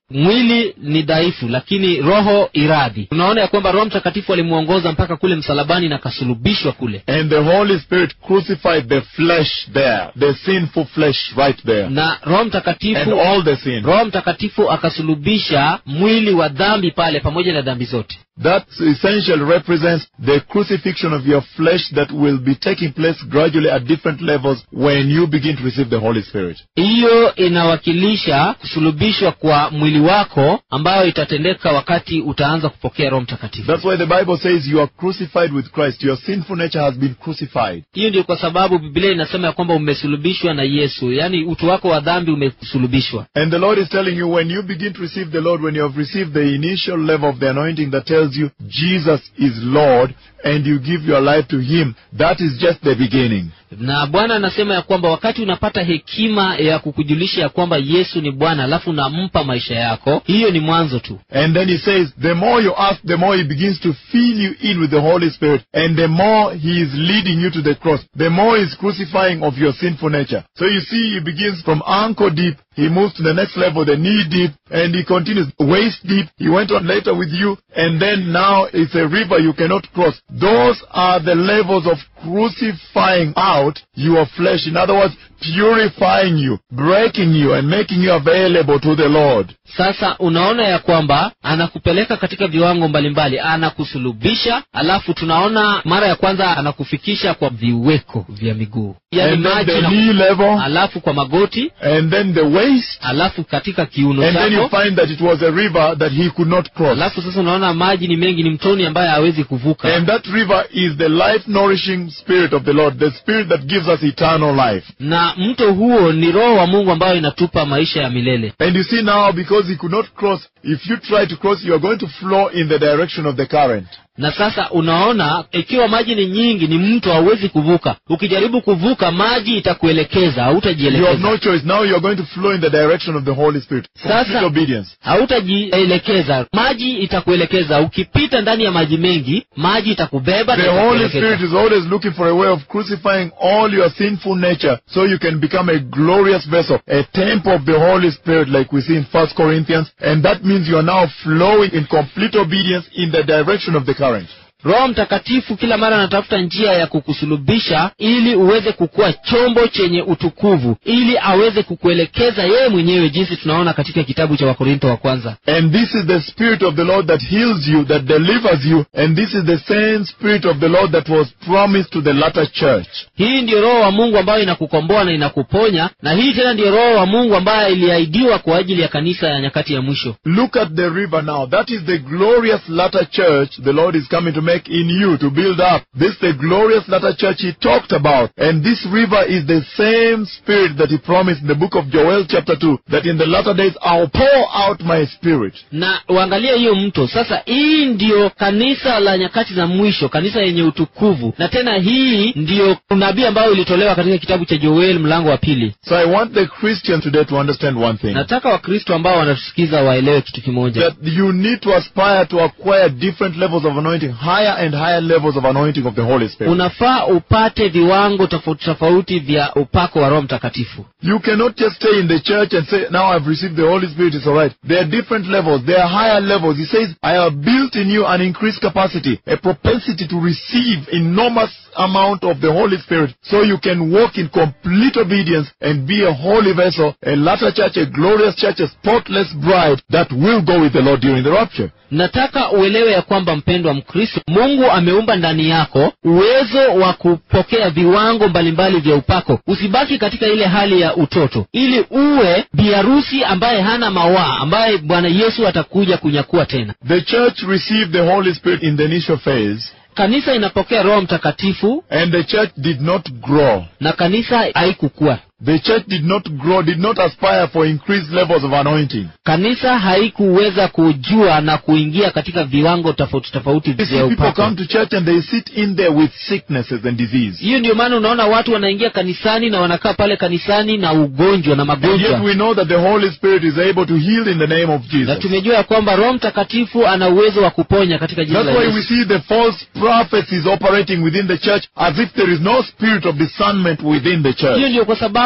mwili ni dhaifu lakini roho iradhi tunaona ya kwamba roho mtakatifu alimwongoza mpaka kule msalabani na akasulubishwa kule And the Holy Spirit crucified the flesh there, the sinful flesh right there. na roho And mtakatifu all the sin. roho mtakatifu akasulubisha mwili wa dhambi pale pamoja na dhambi zote That essentially represents the crucifixion of your flesh that will be taking place gradually at different levels when you begin to receive the Holy Spirit. hiyo inawakilisha kusulubishwa kwa mwili wako ambayo itatendeka wakati utaanza kupokea roho mtakatifu That's why the Bible says you are crucified with Christ. Your sinful nature has been crucified. hiyo ndio kwa sababu biblia inasema ya kwamba umesulubishwa na yesu yaani utu wako wa dhambi umesulubishwa And the Lord is telling you when you begin to receive the Lord, when you have received the initial level of the anointing that tells you Jesus is Lord and you give your life to Him, that is just the beginning. na bwana anasema ya kwamba wakati unapata hekima ya kukujulisha ya kwamba yesu ni bwana alafu unampa maisha yako hiyo ni mwanzo tu And then He says, the more you ask, the more He begins to fill you in with the Holy Spirit and the more He is leading you to the cross, the more He is crucifying of your sinful nature. So you see, He begins from ankle deep, He moves to the next level, the knee deep, and He continues waist deep. He went on later with you, and then now it's a river you cannot cross. Those are the levels of crucifying out your flesh. In other words, purifying you, breaking you, and making you available to the Lord. sasa unaona ya kwamba anakupeleka katika viwango mbalimbali anakusulubisha alafu tunaona mara ya kwanza anakufikisha kwa viweko vya miguu yaani and then maji the na- knee level, alafu kwa magoti and then the waist, alafu katika kiuno and then you chako find that it was a river that he could not cross. alafu sasa unaona maji ni mengi ni mtoni ambaye hawezi kuvuka And that river is the life nourishing spirit of the Lord, the spirit that gives us eternal life. na mto huo ni roho wa mungu ambayo inatupa maisha ya milele And you see now, because he could not cross, if you try to cross, you are going to flow in the direction of the current. na sasa unaona ikiwa maji ni nyingi ni mto hauwezi kuvuka ukijaribu kuvuka maji itakuelekeza You have hautajielekeza no choice. Now you are going to flow in the direction of the Holy Spirit. Complete Sasa- obedience. hautajielekeza maji itakuelekeza ukipita ndani ya maji mengi maji itakubeba na The Holy itakuelekeza. Spirit is always looking for a way of crucifying all your sinful nature so you can become a glorious vessel, a temple of the Holy Spirit like we see in 1 Corinthians. And that means you are now flowing in complete obedience in the direction of the current. roho mtakatifu kila mara anatafuta njia ya kukusulubisha ili uweze kukuwa chombo chenye utukuvu ili aweze kukuelekeza yeye mwenyewe jinsi tunaona katika kitabu cha wakorinto wa kwanza And this is the Spirit of the Lord that heals you, that delivers you. And this is the same Spirit of the Lord that was promised to the latter church. hii ndiyo roho wa mungu ambayo inakukomboa na inakuponya na hii tena ndiyo roho wa mungu ambayo iliahidiwa kwa ajili ya kanisa ya nyakati ya mwisho Look at the river now. That is the glorious latter church the Lord is coming to make in you to build up. This is the glorious latter church He talked about. And this river is the same Spirit that He promised in the book of Joel chapter 2, that in the latter days I'll pour out my Spirit. na uangalie hiyo mto sasa hii ndiyo kanisa la nyakati za mwisho kanisa yenye utukuvu na tena hii ndiyo unabii ambayo ilitolewa katika kitabu cha joel mlango wa pili So I want the Christian today to understand one thing. nataka wakristo ambao wanatusikiza waelewe kitu kimoja That you need to aspire to acquire different levels of anointing, higher and higher levels of anointing of the Holy Spirit. unafaa upate viwango tofauti tofauti vya upako wa roho mtakatifu You cannot just stay in the church and say, now I've received the Holy Spirit, it's alright. There are different levels. There are higher levels. He says, I have built in you an increased capacity, a propensity to receive enormous amount of the Holy Spirit so you can walk in complete obedience and be a holy vessel, a latter church, a glorious church, a spotless bride that will go with the Lord during the rapture. nataka uelewe ya kwamba mpendwa mkristo mungu ameumba ndani yako uwezo wa kupokea viwango mbalimbali vya upako usibaki katika ile hali ya utoto ili uwe biharusi ambaye hana mawaa ambaye bwana yesu atakuja kunyakua tena The church received the Holy Spirit in the initial phase kanisa inapokea roho mtakatifu and the church did not grow. na kanisa haikukua The church did not grow, did not aspire for increased levels of anointing. kanisa haikuweza kujua na kuingia katika viwango tofauti tofauti You see, vya people upako come to church and they sit in there with sicknesses and disease. hiyo ndio maana unaona watu wanaingia kanisani na wanakaa pale kanisani na ugonjwa na And yet magonjwa we know that the Holy Spirit is able to heal in the name of na Jesus. tumejua ya kwamba roho mtakatifu ana uwezo wa kuponya katika jina That's la why we yesu see the false prophets is operating within the church as if there is no spirit of discernment within the church. hiyo ndio kwa sababu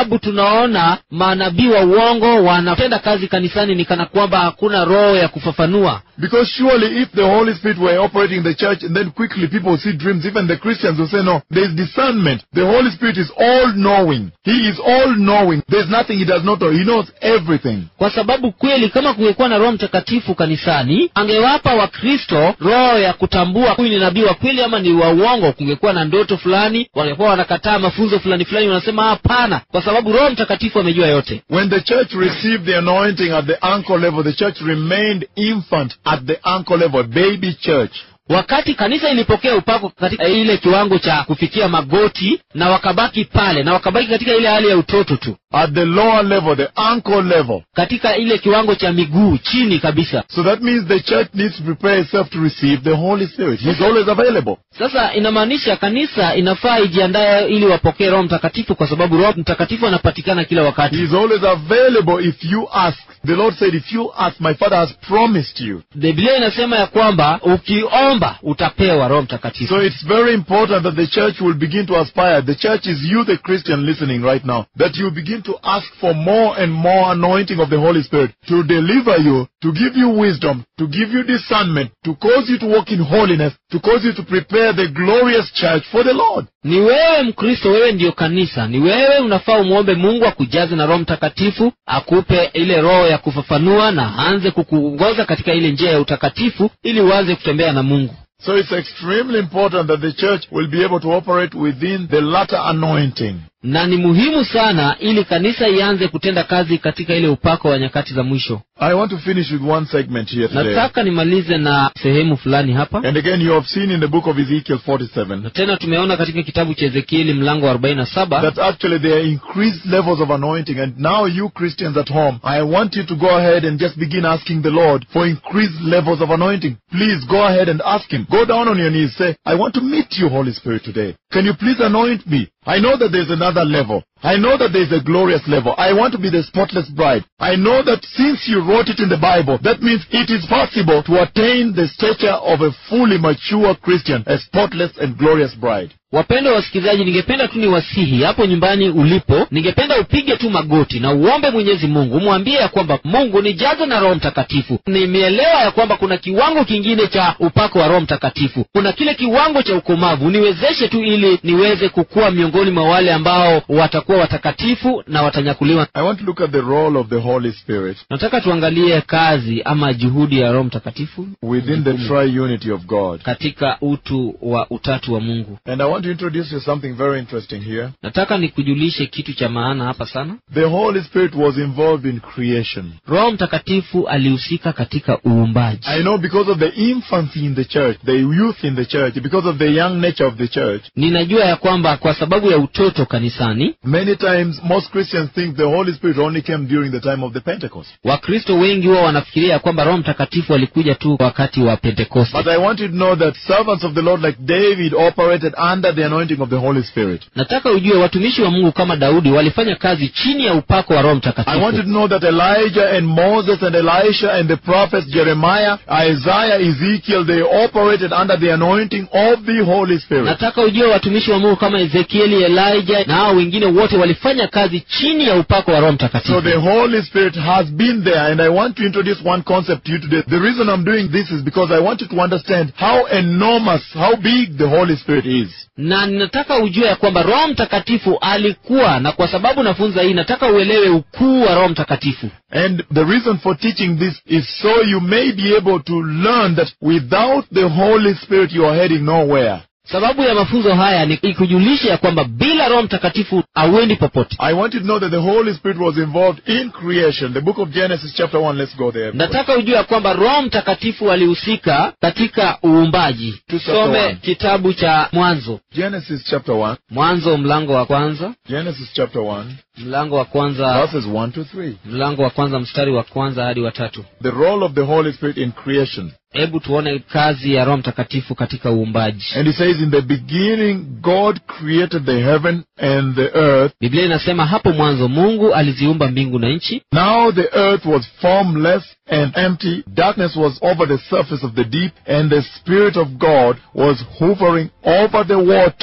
sababu tunaona manabii wa uongo wanatenda kazi kanisani ni kana kwamba hakuna roho ya kufafanua Because surely if the Holy Spirit were operating in the church and then quickly people see dreams, even the Christians will say, no, there is discernment. The Holy Spirit is all knowing. He is all knowing. There's nothing he does not know. He knows everything. kwa sababu kweli kama kungekuwa na roho mtakatifu kanisani angewapa wakristo roho ya kutambua huyu ni nabii wa kweli ama ni wa uongo kungekuwa na ndoto fulani wangekuwa wanakataa mafunzo fulani fulani wanasema hapana kwa sababu roho mtakatifu amejua yote When the church received the anointing at the ankle level, the church remained infant at the ankle level, baby church. wakati kanisa ilipokea upako katika ile kiwango cha kufikia magoti na wakabaki pale na wakabaki katika ile hali ya utoto tu At the lower level, the ankle level. katika ile kiwango cha miguu chini kabisa So that means the church needs to prepare itself to receive the Holy Spirit. He's always available. sasa inamaanisha kanisa inafaa ijiandae ili wapokee roho mtakatifu kwa sababu roho mtakatifu anapatikana kila wakati He is always available if you ask. The Lord said, if you ask, my Father has promised you. biblia inasema ya kwamba ukiomba utapewa roho mtakatifu So it's very important that the church will begin to aspire. The church is you, the Christian, listening right now. That you begin to ask for more and more anointing of the Holy Spirit to deliver you, to give you wisdom, to give you discernment, to cause you to walk in holiness, to cause you to prepare the glorious church for the Lord. ni wewe mkristo wewe ndiyo kanisa ni wewe unafaa umwombe mungu akujaze na roho mtakatifu akupe ile roho ya kufafanua na aanze kukuongoza katika ile njia ya utakatifu ili uanze kutembea na mungu So it's extremely important that the church will be able to operate within the latter anointing. na ni muhimu sana ili kanisa ianze kutenda kazi katika ile upako wa nyakati za mwisho I want to finish with one segment here today. nataka nimalize na sehemu fulani hapa And again, you have seen in the book of Ezekiel 47 na tena tumeona katika kitabu cha ezekieli mlango wa 47 that actually there are increased levels of anointing. And now, you Christians at home, I want you to go ahead and just begin asking the Lord for increased levels of anointing. Please go ahead and ask Him. Go down on your knees. Say, I want to meet you, Holy Spirit, today. Can you please anoint me? I know that there's another level. I know that there's a glorious level. I want to be the spotless bride. I know that since you wrote it in the Bible, that means it is possible to attain the stature of a fully mature Christian, a spotless and glorious bride. wapendwa wasikilizaji ningependa tu niwasihi hapo nyumbani ulipo ningependa upige tu magoti na uombe mwenyezi mungu umwambie ya kwamba mungu nijaze na roho mtakatifu nimeelewa ya kwamba kuna kiwango kingine cha upako wa roho mtakatifu kuna kile kiwango cha ukomavu niwezeshe tu ili niweze kukua miongoni mwa wale ambao watakuwa watakatifu na watanyakuliwa I want to look at the role of the Holy Spirit nataka tuangalie kazi ama juhudi ya roho mtakatifu within the triunity of God. katika utu wa utatu wa mungu And I want to introduce you something very interesting here. nataka nikujulishe kitu cha maana hapa sana The Holy Spirit was involved in creation. roho mtakatifu alihusika katika uumbaji I know because of the infancy in the church, the youth in the church, because of the young nature of the church, ninajua ya kwamba kwa sababu ya utoto kanisani many times most Christians think the Holy Spirit only came during the time of the Pentecost. wakristo wengi huwa wanafikiria ya kwamba roho mtakatifu alikuja tu wakati wa pentekoste But I want you to know that servants of the Lord like David operated under the anointing of the Holy Spirit. nataka ujue watumishi wa mungu kama daudi walifanya kazi chini ya upako wa roho I want you mtakatifu to know that Elijah and Moses and Elisha and the prophets Jeremiah, Isaiah, Ezekiel, they operated under the anointing of the Holy Spirit. nataka ujue watumishi wa mungu kama ezekieli elijah na hao wengine wote walifanya kazi chini ya upako wa roho So mtakatifu the Holy Spirit has been there, and I want to introduce one concept to you today. The reason I'm doing this is because I want you to understand how enormous, how big the Holy Spirit is. na ninataka ujue ya kwamba roho mtakatifu alikuwa na kwa sababu nafunza hii nataka uelewe ukuu wa roho mtakatifu And the reason for teaching this is so you may be able to learn that without the Holy Spirit you are heading nowhere. sababu ya mafunzo haya ni ikujulisha ya kwamba bila roho mtakatifu hauendi popote I want you to know that the Holy Spirit was involved in creation. The book of Genesis chapter 1, let's go there. everybody. nataka ujue ya kwamba roho mtakatifu alihusika katika uumbaji tusome one. kitabu cha mwanzo Genesis chapter 1. mwanzo mlango wa kwanza Genesis chapter 1, mlango wa kwanza verses 1 to 3. mlango wa kwanza mstari wa kwanza hadi wa tatu The role of the Holy Spirit in creation. hebu tuone kazi ya roho mtakatifu katika uumbaji And he says, In the beginning, God created the heaven and the earth. biblia inasema hapo mwanzo mungu aliziumba mbingu na nchi Now the earth was formless and empty. Darkness was over the surface of the deep, and the Spirit of God was hovering over the water.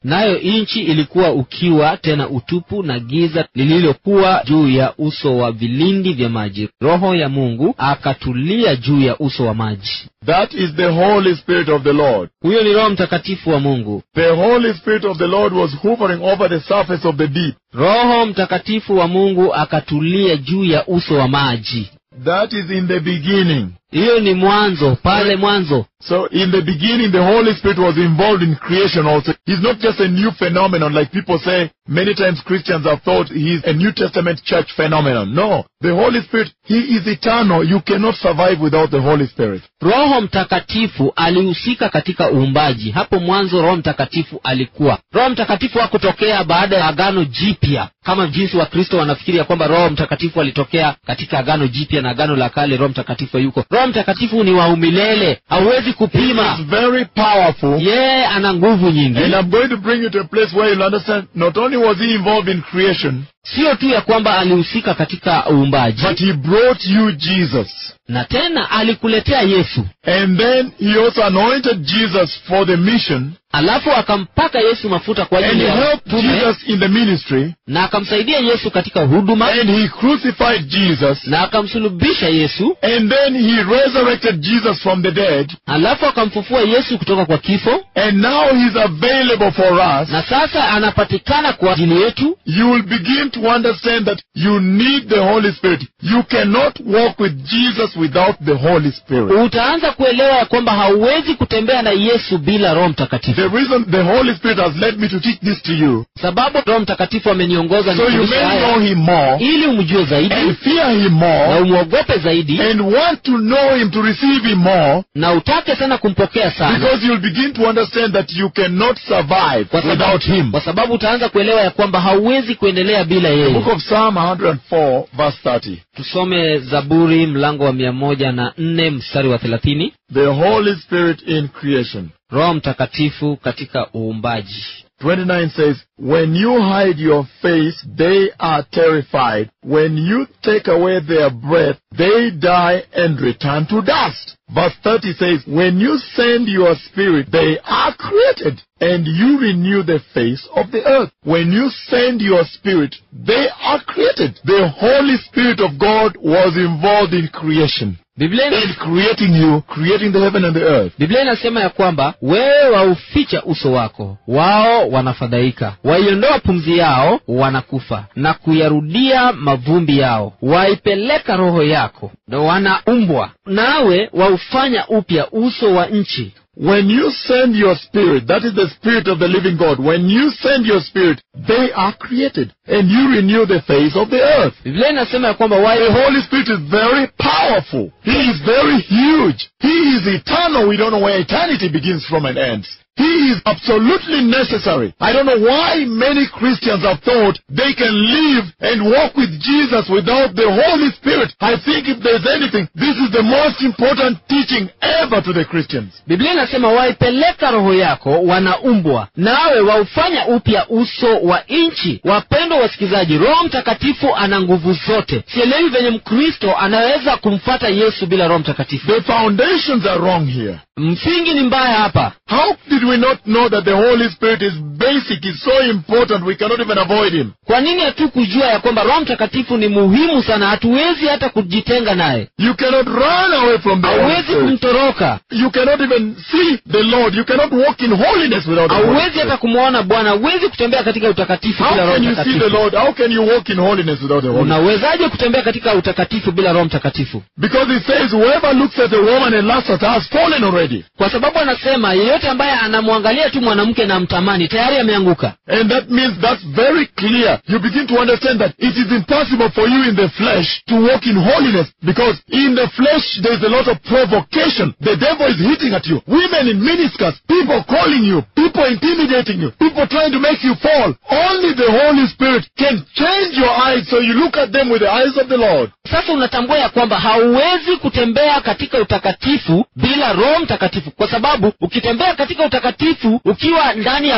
nayo nchi ilikuwa ukiwa tena utupu na giza lililokuwa juu ya uso wa vilindi vya maji roho ya mungu akatulia juu ya uso wa maji That is the Holy Spirit of the Lord. huyo ni roho mtakatifu wa mungu The Holy Spirit of the Lord was hovering over the surface of the deep. roho mtakatifu wa mungu akatulia juu ya uso wa maji That is in the beginning. hiyo ni mwanzo pale mwanzo So in the beginning, the Holy Spirit was involved in creation also. He's not just a new phenomenon like people say. Many times Christians have thought he's a New Testament church phenomenon. No. The Holy Spirit, he is eternal. You cannot survive without the Holy Spirit. roho mtakatifu alihusika katika uumbaji hapo mwanzo roho mtakatifu alikuwa roho mtakatifu hakutokea baada ya agano jipya kama jinsi wakristo wanafikiri ya kwamba roho mtakatifu alitokea katika agano jipya na agano la kale roho mtakatifu hayuko roho mtakatifu ni wa umilele hauwezi kupima He's very powerful. yeye ana nguvu nyingi And I'm going to bring you to a place where you'll understand not only was he involved in creation, sio tu ya kwamba alihusika katika uumbaji but he brought you Jesus. na tena alikuletea yesu And then he also anointed Jesus for the mission. alafu akampaka yesu mafuta kwa And ajili he ya helped utume, Jesus in the ministry. na akamsaidia yesu katika huduma And he crucified Jesus. na akamsulubisha yesu And then he resurrected Jesus from the dead. alafu akamfufua yesu kutoka kwa kifo And now he's available for us. na sasa anapatikana kwa ajili yetu You will begin to understand that you need the Holy Spirit. You cannot walk with Jesus without the Holy Spirit. utaanza kuelewa ya kwamba hauwezi kutembea na yesu bila roho mtakatifu The reason the Holy Spirit has led me to teach this to you, sababu roho mtakatifu ameniongoza so you nifundishe may know haya him more ili umjue and zaidi fear him na more umwogope zaidi and want to know him to receive him more na utake sana kumpokea sana because you'll begin to understand that you cannot survive kwa without sababu, him. kwa sababu utaanza kuelewa ya kwamba hauwezi kuendelea bila The yeye book of Psalm 104 verse 30. tusome zaburi mlango wa mia moja na nne mstari wa thelathini The Holy Spirit in creation. roho mtakatifu katika uumbaji 29 says, When you hide your face, they are terrified. When you take away their breath, they die and return to dust. Verse 30 says, When you send your spirit, they are created, and you renew the face of the earth. When you send your spirit, they are created. The Holy Spirit of God was involved in creation. biblia ina- In creating you, creating the heaven and the earth. biblia inasema ya kwamba wewe wauficha uso wako wao wanafadhaika waiondoa pumzi yao wanakufa na kuyarudia mavumbi yao waipeleka roho yako na wanaumbwa nawe waufanya upya uso wa nchi When you send your spirit, that is the spirit of the living God, when you send your spirit, they are created and you renew the face of the earth. biblia inasema ya kwamba The wae Holy Spirit is very powerful. He is very huge. He is eternal. We don't know where eternity begins from and ends. He is absolutely necessary. I don't know why many Christians have thought they can live and walk with Jesus without the Holy Spirit. I think if there's anything, this is the most important teaching ever to the Christians. biblia inasema waipeleka roho yako wanaumbwa nawe waufanya upya uso wa nchi wapendwa wasikilizaji roho mtakatifu ana nguvu zote sielewi venye mkristo anaweza kumfata yesu bila roho mtakatifu The foundations are wrong here. msingi ni mbaya hapa How did we not know that the Holy Spirit is basic, is so important, we cannot even avoid Him? kwa nini hatu kujua ya kwamba roho mtakatifu ni muhimu sana hatuwezi hata kujitenga naye You cannot run away from the Holy hauwezi Spirit. kumtoroka You cannot even see the Lord. You cannot walk in holiness without the Holy hauwezi hata Spirit. kumwona bwana huwezi kutembea katika utakatifu bila How roho can you see the mtakatifu Lord? How can you walk in holiness without the Holy Spirit? unawezaje kutembea katika utakatifu bila roho mtakatifu Because it says, whoever looks at a woman and lusts at her has fallen already. kwa sababu anasema yeyote ambaye anamwangalia tu mwanamke na mtamani tayari ameanguka And that means that's very clear. You begin to understand that it is impossible for you in the flesh to walk in holiness because in the flesh there's a lot of provocation. The devil is hitting at you. Women in miniskirts, people calling you, people intimidating you, people trying to make you fall. Only the Holy Spirit can change your eyes so you look at them with the eyes of the Lord. sasa unatambua ya kwamba hauwezi kutembea katika utakatifu bila roho mtakatifu kwa sababu ukitembea katika utakatifu ukiwa ndani ya mwili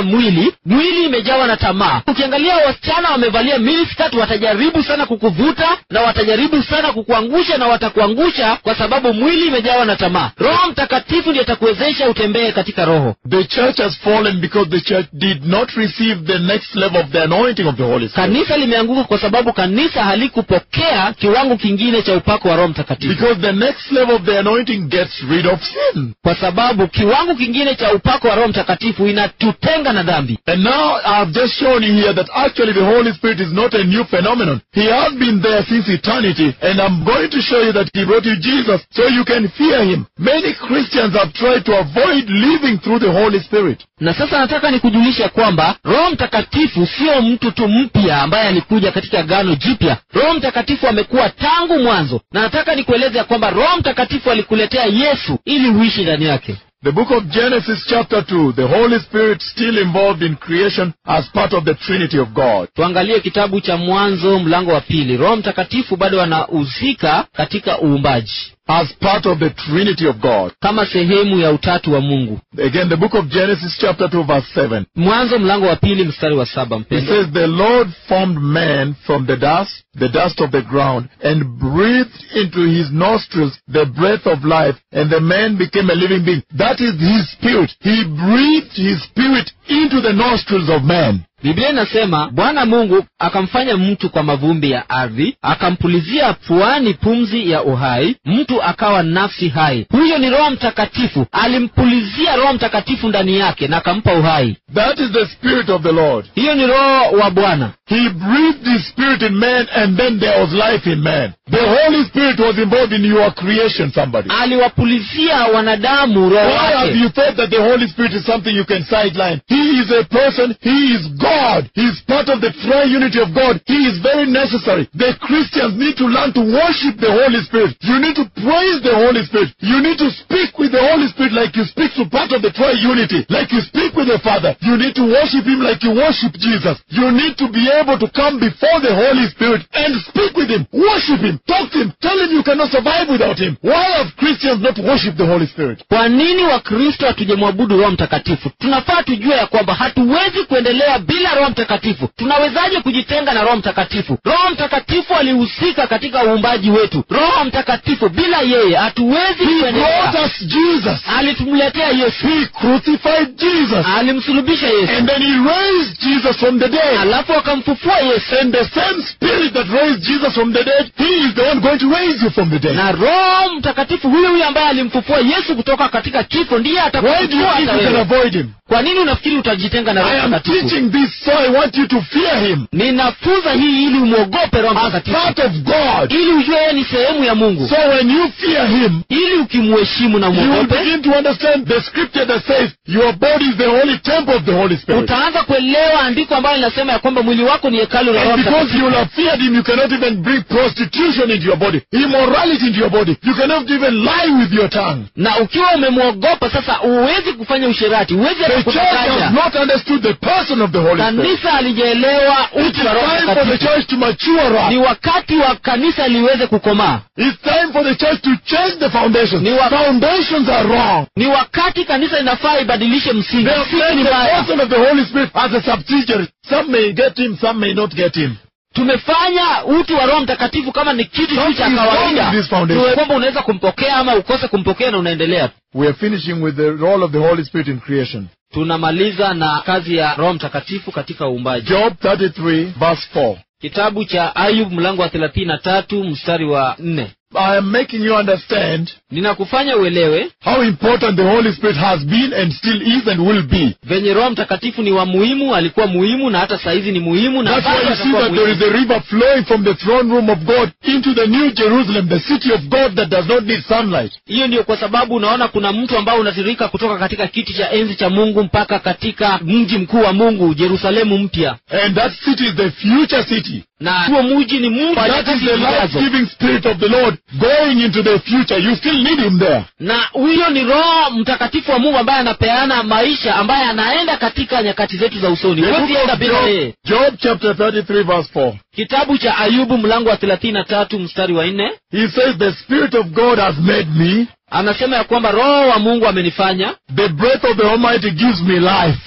pili mwili imejawa na tamaa ukiangalia wasichana wamevalia miniskirt watajaribu sana kukuvuta na watajaribu sana kukuangusha na watakuangusha kwa sababu mwili imejawa na tamaa roho mtakatifu ndiye atakuwezesha utembee katika roho The church has fallen because the church did not receive the next level of the anointing of the Holy Spirit. kanisa limeanguka kwa sababu kanisa halikupokea kiwango kingine cha upako wa roho mtakatifu Because the next level of the anointing gets rid of sin. kwa sababu kiwango kingine cha upako wa roho mtakatifu inatutenga na dhambi And now I've just shown you here that actually the Holy Spirit is not a new phenomenon. He has been there since eternity. And I'm going to show you that He brought you Jesus so you can fear Him. Many Christians have tried to avoid living through the Holy Spirit. na sasa nataka nikujulishe kwamba roho mtakatifu sio mtu tu mpya ambaye alikuja katika gano jipya roho mtakatifu amekuwa tangu mwanzo na nataka nikueleze ya kwamba roho mtakatifu alikuletea yesu ili uishi ndani yake The book of Genesis chapter 2, the Holy Spirit still involved in creation as part of the Trinity of God. tuangalie kitabu cha mwanzo mlango wa pili roho mtakatifu bado anahusika katika uumbaji As part of the Trinity of God. kama sehemu ya utatu wa mungu Again, the book of Genesis chapter 2 verse 7. mwanzo mlango wa pili mstari wa saba It mpendo says, The Lord formed man from the dust, the dust of the ground, and breathed into his nostrils the breath of life, and the man became a living being. That is his spirit. He breathed his spirit into the nostrils of man. biblia inasema bwana mungu akamfanya mtu kwa mavumbi ya ardhi akampulizia puani pumzi ya uhai mtu akawa nafsi hai huyo ni roho mtakatifu alimpulizia roho mtakatifu ndani yake na akampa uhai That is the spirit of the Lord. hiyo ni roho wa bwana He breathed his spirit in man, and then there was life in man. The Holy Spirit was involved in your creation, somebody. aliwapulizia wanadamu roho Why have wake you thought that the Holy Spirit is something you can sideline? He is a person. He is God. He is part of the triunity of God. He is very necessary. The Christians need to learn to worship the Holy Spirit. You need to praise the Holy Spirit. You need to speak with the Holy Spirit like you speak to part of the triunity. Like you speak with the Father. You need to worship Him like you worship Jesus. You need to be able to come before the Holy Spirit and speak with Him. Worship Him. Talk to Him. Tell Him you cannot survive without Him. Why have Christians not worshipped the Holy Spirit? kwa nini wakristo hatujamwabudu roho mtakatifu tunafaa tujue ya kwamba hatuwezi kuendelea bila roho mtakatifu tunawezaje kujitenga na roho mtakatifu roho mtakatifu alihusika katika uumbaji wetu roho mtakatifu bila yeye hatuwezi He brought kuendelea us Jesus. alitumletea yesu He crucified Jesus. alimsulubisha yesu And then he raised Jesus from the dead. alafu akamfufua yesu And the same spirit that raised Jesus from the dead, he is the one going to raise you from the dead. na roho mtakatifu huyo huyo ambaye alimfufua yesu kutoka katika kifo ndiye Why do you atakufufua think hata you can wewe avoid him? kwa nini unafikiri utajitenga na I roho am mtakatifu teaching this so I want you to fear him ninafunza hii ili umwogope roho as mtakatifu part of God. ili ujue yeye ni sehemu ya mungu So when you fear him, ili ukimheshimu na you will umwogope begin to understand the scripture that says your body is the holy temple of the Holy Spirit. utaanza kuelewa andiko ambayo linasema ya kwamba mwili wako ni hekalu la roho And because mtakatifu you will have feared him, you cannot even bring prostitution into your body, immorality into your body. You cannot even lie with your tongue. na ukiwa umemwogopa sasa huwezi kufanya usherati huwezi hata The church has kudanganya not understood the person of the Holy Spirit. kanisa halijaelewa It is utu wa roho time for the mtakatifu church to mature ni up. wakati wa kanisa liweze kukomaa It's time for the church to change the foundations. Ni wa- Foundations are wrong. ni wakati kanisa inafaa ibadilishe msingi They have msingi made ni the mbaya person of the Holy Spirit as a subsidiary. Some may get him, some may not get him. tumefanya utu wa roho mtakatifu kama ni kitu tu cha Something is wrong kawaida with this foundation. Tuwe kwamba unaweza kumpokea ama ukose kumpokea na unaendelea tu We are finishing with the role of the Holy Spirit in creation. tunamaliza na kazi ya roho mtakatifu katika uumbaji Job 33, verse 4. kitabu cha ayub mlango wa thelathini na tatu mstari wa nne I am making you understand ninakufanya uelewe how important the Holy Spirit has been and still is and will be. venye roho mtakatifu ni wa muhimu alikuwa muhimu na hata sahizi ni muhimu na That's why bado you see atakuwa that there is muhimu. a river flowing from the throne room of God into the new Jerusalem, the city of God that does not need sunlight. hiyo ndio kwa sababu unaona kuna mtu ambao unatiririka kutoka katika kiti cha enzi cha mungu mpaka katika mji mkuu wa mungu jerusalemu mpya And that city is the future city. na huo mji ni mji wa That is nyakati the zijazo life-giving spirit of the Lord going into the future. You still need him there. na huyo ni roho mtakatifu wa mungu ambaye anapeana maisha ambaye anaenda katika nyakati zetu za usoni The book huwezi enda of bila yeye Job, Job chapter 33 verse 4. kitabu cha ayubu mlango wa thelathini na tatu mstari wa nne He says, the spirit of God has made me. anasema ya kwamba roho wa mungu amenifanya The breath of the Almighty gives me life.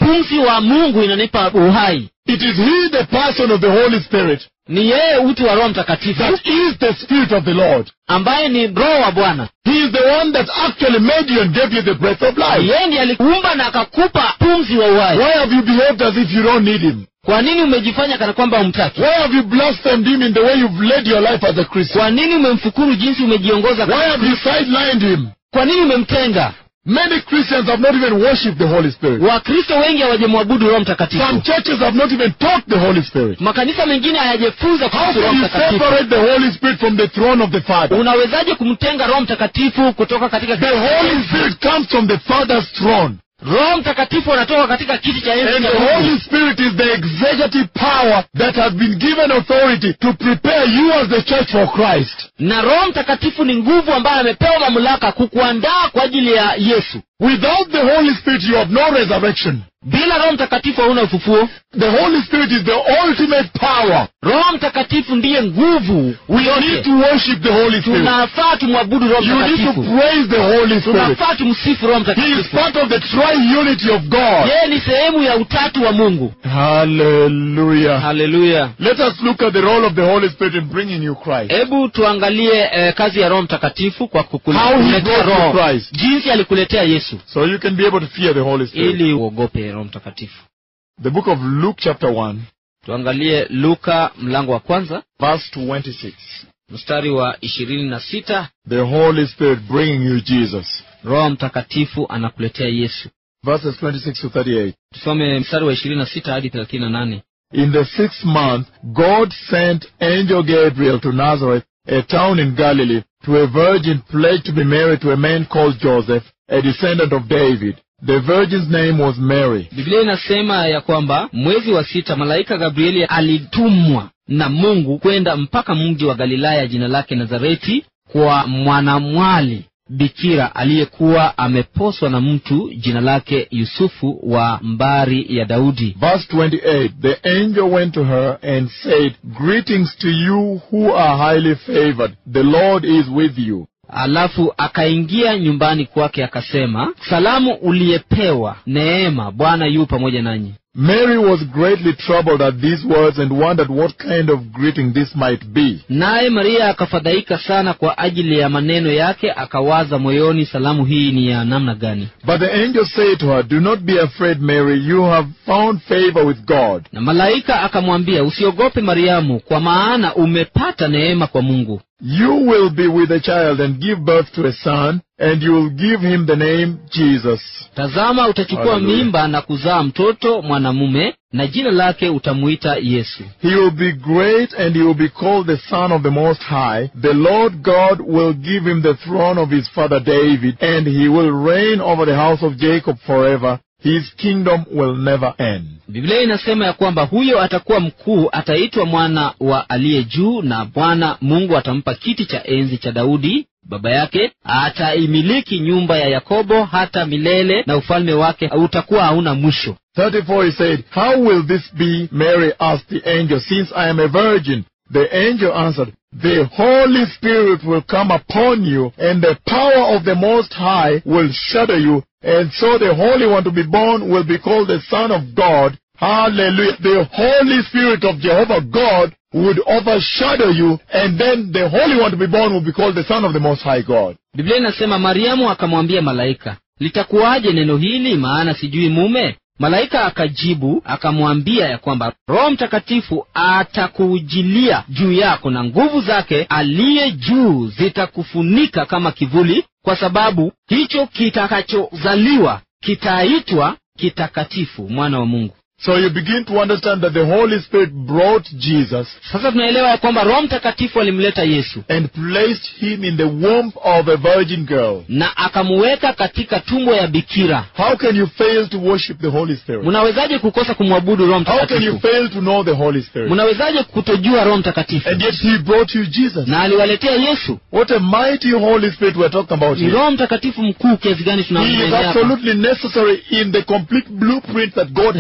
pumzi wa mungu inanipa uhai It is He, the person of the Holy Spirit, ni yeye utu wa roho mtakatifu that is the Spirit of the Lord. ambaye ni roho wa bwana He is the one that actually made you and gave you the breath of life. yeye ndiye alikuumba na akakupa pumzi wa uhai Why have you behaved as if you don't need Him? kwa nini umejifanya kana kwamba umtaki Why have you blasphemed Him in the way you've led your life as a Christian? kwa nini umemfukuru jinsi umejiongoza Why kama have you Kristo? sidelined Him? kwa nini umemtenga Many Christians have not even worshipped the Holy Spirit. wakristo wengi hawajamwabudu roho Some mtakatifu churches have not even taught the Holy Spirit. makanisa mengine hayajifunza How kuhusu roho can you mtakatifu separate the Holy Spirit from the throne of the Father? unawezaje kumtenga roho mtakatifu kutoka katika The Holy Spirit comes from the Father's throne. roho mtakatifu anatoka katika kiti cha enzi And cha the Mungu. Holy Spirit is the executive power that has been given authority to prepare you as the church for Christ. na roho mtakatifu ni nguvu ambayo amepewa mamlaka kukuandaa kwa ajili ya yesu Without the Holy Spirit, you have no resurrection. bila roho mtakatifu hauna ufufuo The Holy Spirit is the ultimate power. roho mtakatifu ndiye nguvu We need yote to worship the Holy Spirit. tunafaa tumwabudu roho You need to mtakatifu praise the Holy Spirit. tunafaa tumsifu roho He is mtakatifu part of the triunity of God. yeye ni sehemu ya utatu wa mungu Hallelujah. haleluya Let us look at the role of the Holy Spirit in bringing you Christ. hebu tuangalie eh, kazi ya roho mtakatifu kwa How he kukuletea brought you roho Christ. jinsi alikuletea yesu So you can be able to fear the Holy Spirit. ili uogope roho mtakatifu The book of Luke chapter 1, tuangalie luka mlango wa kwanza verse 26. mstari wa ishirini na sita The Holy Spirit bringing you Jesus. roho mtakatifu anakuletea yesu Verses 26 to 38. tusome mstari wa ishirini na sita hadi thelathini na nane In the sixth month, God sent angel Gabriel to Nazareth, a town in Galilee, to a virgin pledged to be married to a man called Joseph, a descendant of David. The virgin's name was Mary. biblia inasema ya kwamba mwezi wa sita malaika gabrieli alitumwa na mungu kwenda mpaka mji wa galilaya jina lake nazareti kwa mwanamwali bikira aliyekuwa ameposwa na mtu jina lake yusufu wa mbari ya daudi Verse 28, the angel went to her and said, Greetings to you who are highly favored. The Lord is with you. alafu akaingia nyumbani kwake akasema salamu uliyepewa neema bwana yu pamoja nanyi Mary was greatly troubled at these words and wondered what kind of greeting this might be. naye maria akafadhaika sana kwa ajili ya maneno yake akawaza moyoni salamu hii ni ya namna gani But the angel said to her, Do not be afraid, Mary. You have found favor with God. na malaika akamwambia usiogope mariamu kwa maana umepata neema kwa mungu You will be with a child and give birth to a son, and you will give him the name Jesus. tazama utachukua Hallelujah. mimba na kuzaa mtoto mwanamume na jina lake utamuita yesu He will be great, and he will be called the Son of the Most High. The Lord God will give him the throne of his father David, and he will reign over the house of Jacob forever. His kingdom will never end. biblia inasema ya kwamba huyo atakuwa mkuu ataitwa mwana wa aliye juu na bwana mungu atampa kiti cha enzi cha daudi baba yake ataimiliki nyumba ya yakobo hata milele na ufalme wake utakuwa hauna mwisho 34 he said, How will this be? Mary asked the angel, since I am a virgin. The angel answered, The Holy Spirit will come upon you, and the power of the Most High will shadow you, and so the Holy One to be born will be called the Son of God. Hallelujah. The Holy Spirit of Jehovah God would overshadow you, and then the Holy One to be born will be called the Son of the Most High God. biblia inasema mariamu akamwambia malaika litakuwaje neno hili maana sijui mume malaika akajibu akamwambia ya kwamba roho mtakatifu atakuujilia juu yako na nguvu zake aliye juu zitakufunika kama kivuli kwa sababu hicho kitakachozaliwa kitaitwa kitakatifu mwana wa mungu So you begin to understand that the Holy Spirit brought Jesus sasa tunaelewa ya kwamba roho mtakatifu alimleta yesu and placed him in the womb of a virgin girl. na akamuweka katika tumbo ya bikira How can you fail to worship the Holy Spirit? mnawezaje kukosa kumwabudu roho How can you mtakatifu fail to know the Holy Spirit? mnawezaje kutojua roho mtakatifu And yet he brought you Jesus. na aliwaletea yesu What a mighty Holy Spirit we're talking about ni here. roho mtakatifu mkuu kiasi gani He is tunamwendea hapa absolutely necessary in the complete blueprint that God had for your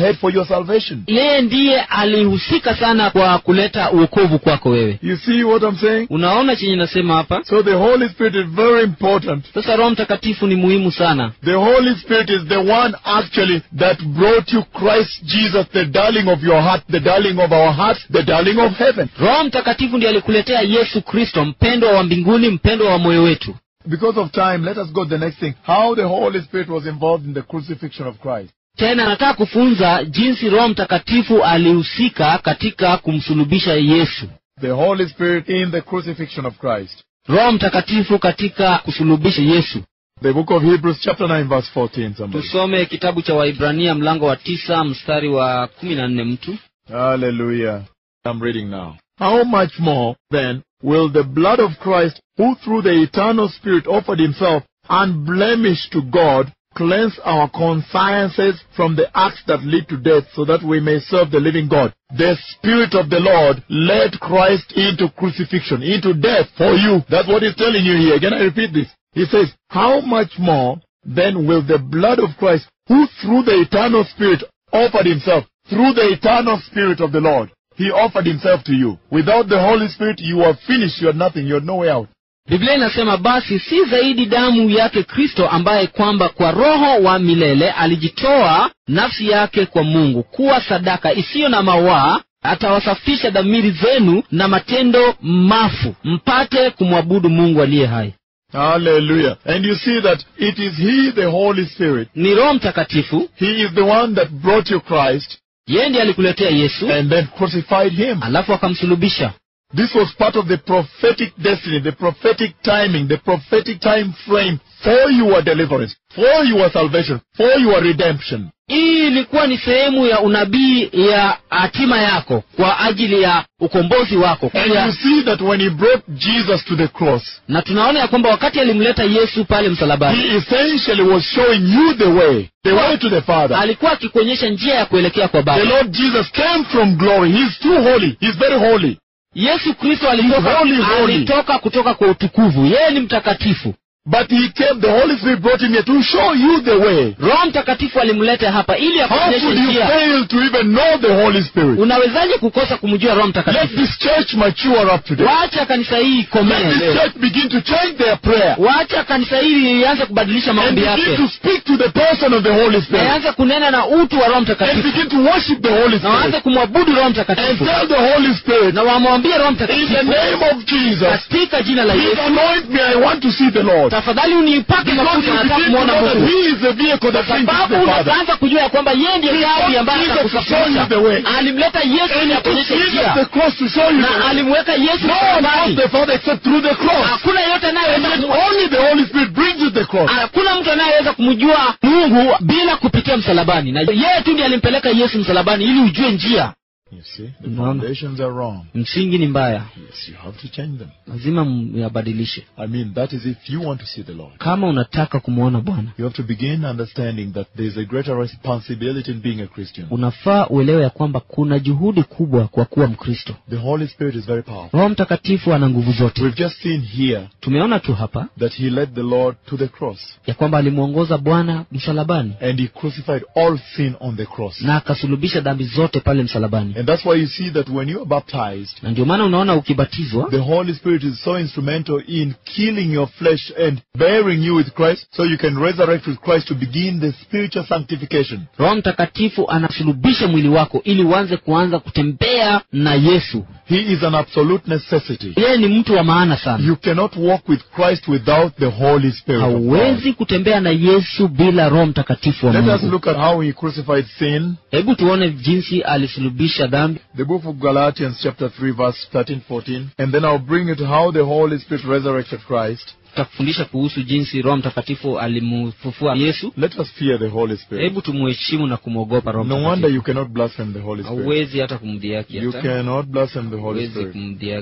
your salvation. yeye ndiye alihusika sana kwa kuleta uokovu kwako wewe You see what I'm saying? unaona chenye nasema hapa So the Holy Spirit is very important. sasa roho mtakatifu ni muhimu sana The Holy Spirit is the one actually that brought you Christ Jesus, the darling of your heart, the darling of our hearts, the darling of heaven. roho mtakatifu ndiye alikuletea yesu kristo mpendwa wa mbinguni mpendwa wa moyo wetu Because of time, let us go to the next thing. How the Holy Spirit was involved in the crucifixion of Christ. tena nataka kufunza jinsi roho mtakatifu alihusika katika kumsulubisha yesu The Holy Spirit in the crucifixion of Christ. roho mtakatifu katika kusulubisha yesu The book of Hebrews chapter 9 verse 14 somebody. tusome kitabu cha waibrania mlango wa tisa mstari wa kumi na nne mtu Hallelujah. I'm reading now. How much more then will the blood of Christ, who through the eternal Spirit offered himself unblemished to God, cleanse our consciences from the acts that lead to death so that we may serve the living God. The Spirit of the Lord led Christ into crucifixion, into death for you. That's what he's telling you here. Can I repeat this? He says, How much more then will the blood of Christ, who through the eternal Spirit offered himself, through the eternal Spirit of the Lord, he offered himself to you. Without the Holy Spirit, you are finished. You are nothing. You are no way out. biblia inasema basi si zaidi damu yake kristo ambaye kwamba kwa roho wa milele alijitoa nafsi yake kwa mungu kuwa sadaka isiyo na mawaa atawasafisha dhamiri zenu na matendo mafu mpate kumwabudu mungu aliye hai Hallelujah. And you see that it is He, the Holy Spirit. ni roho mtakatifu He is the one that brought you Christ yeye ndiye alikuletea yesu and then crucified Him. alafu akamsulubisha This was part of the prophetic destiny, the prophetic timing, the prophetic time frame for your deliverance, for your salvation, for your redemption. hii ilikuwa ni sehemu ya unabii ya hatima yako kwa ajili ya ukombozi wako And Pia- you see that when He brought Jesus to the cross, na tunaona ya kwamba wakati alimleta yesu pale msalabani He essentially was showing you the way, the way to the Father. alikuwa akikuonyesha njia ya kuelekea kwa The baba Lord Jesus came from glory. He's too holy. He's very holy. yesu kristo alitoka, Holy, holy. alitoka kutoka kwa utukuvu yeye ni mtakatifu But He came, the Holy Spirit brought Him here to show you the way. roho mtakatifu alimleta hapa ili How akuonyeshe could you njia fail to even know the Holy Spirit? unawezaje kukosa kumjua roho Let mtakatifu this church mature up today. wacha kanisa hii Let ikomee this leo church begin to change their prayer wacha kanisa hili ianze kubadilisha and maombi begin yake to speak to the person of the Holy na Spirit ianze kunena na utu wa roho and mtakatifu begin to worship the Holy na waanze Spirit kumwabudu roho and mtakatifu tell the Holy Spirit, na wamwambie roho in the mtakatifu name of Jesus, katika jina la please yesu anoint me. I want to see the Lord. tafadhali unipake Because mafuta you nataka begin to kumwona know that mungu He is the vehicle that brings us sababu the Father. unaanza kujua ya kwamba yeye ndiye He gari brought ambaye Jesus to show atakusafirisha you the way. alimleta yesu And ili He took akuonyeshe Jesus njia the cross to show you the na way. alimweka yesu No one knows msalabani the Father except through the cross. hakuna yeyote And anayeweza yet ku- only the Holy Spirit brings you the cross. hakuna mtu anayeweza kumjua mungu bila kupitia msalabani na yeye tu ndiye alimpeleka yesu msalabani ili ujue njia You see, the No. foundations are wrong. msingi ni mbaya Yes, you have to change them. lazima myabadilishe I mean, that is if you want to see the Lord. kama unataka kumwona bwana You have to begin understanding that there is a greater responsibility in being a Christian. unafaa uelewe ya kwamba kuna juhudi kubwa kwa kuwa mkristo The Holy Spirit is very powerful. roho mtakatifu ana nguvu zote We've just seen here tumeona tu hapa that He led the Lord to the cross ya kwamba alimwongoza bwana msalabani and He crucified all sin on the cross. na akasulubisha dhambi zote pale msalabani And that's why you see that when you are baptized, na ndio maana unaona ukibatizwa the Holy Spirit is so instrumental in killing your flesh and bearing you with Christ so you can resurrect with Christ to begin the spiritual sanctification. roho mtakatifu anasulubisha mwili wako ili uanze kuanza kutembea na yesu He is an absolute necessity. yeye ni mtu wa maana sana You cannot walk with Christ without the Holy Spirit. Of God. hauwezi kutembea na yesu bila roho mtakatifu wa Let us mungu look at how he crucified sin. hebu tuone jinsi alisulubisha dhambi The book of Galatians chapter 3 verse 13, 14. And then I'll bring it how the Holy Spirit resurrected Christ. tutakufundisha kuhusu jinsi roho mtakatifu alimfufua yesu Let us fear the Holy Spirit. hebu tumuheshimu na kumwogopa roho No wonder mtakatifu you cannot blaspheme the Holy Spirit. hauwezi hata kumdhiaki You hata cannot blaspheme the Holy hauwezi Spirit. kumdhiaki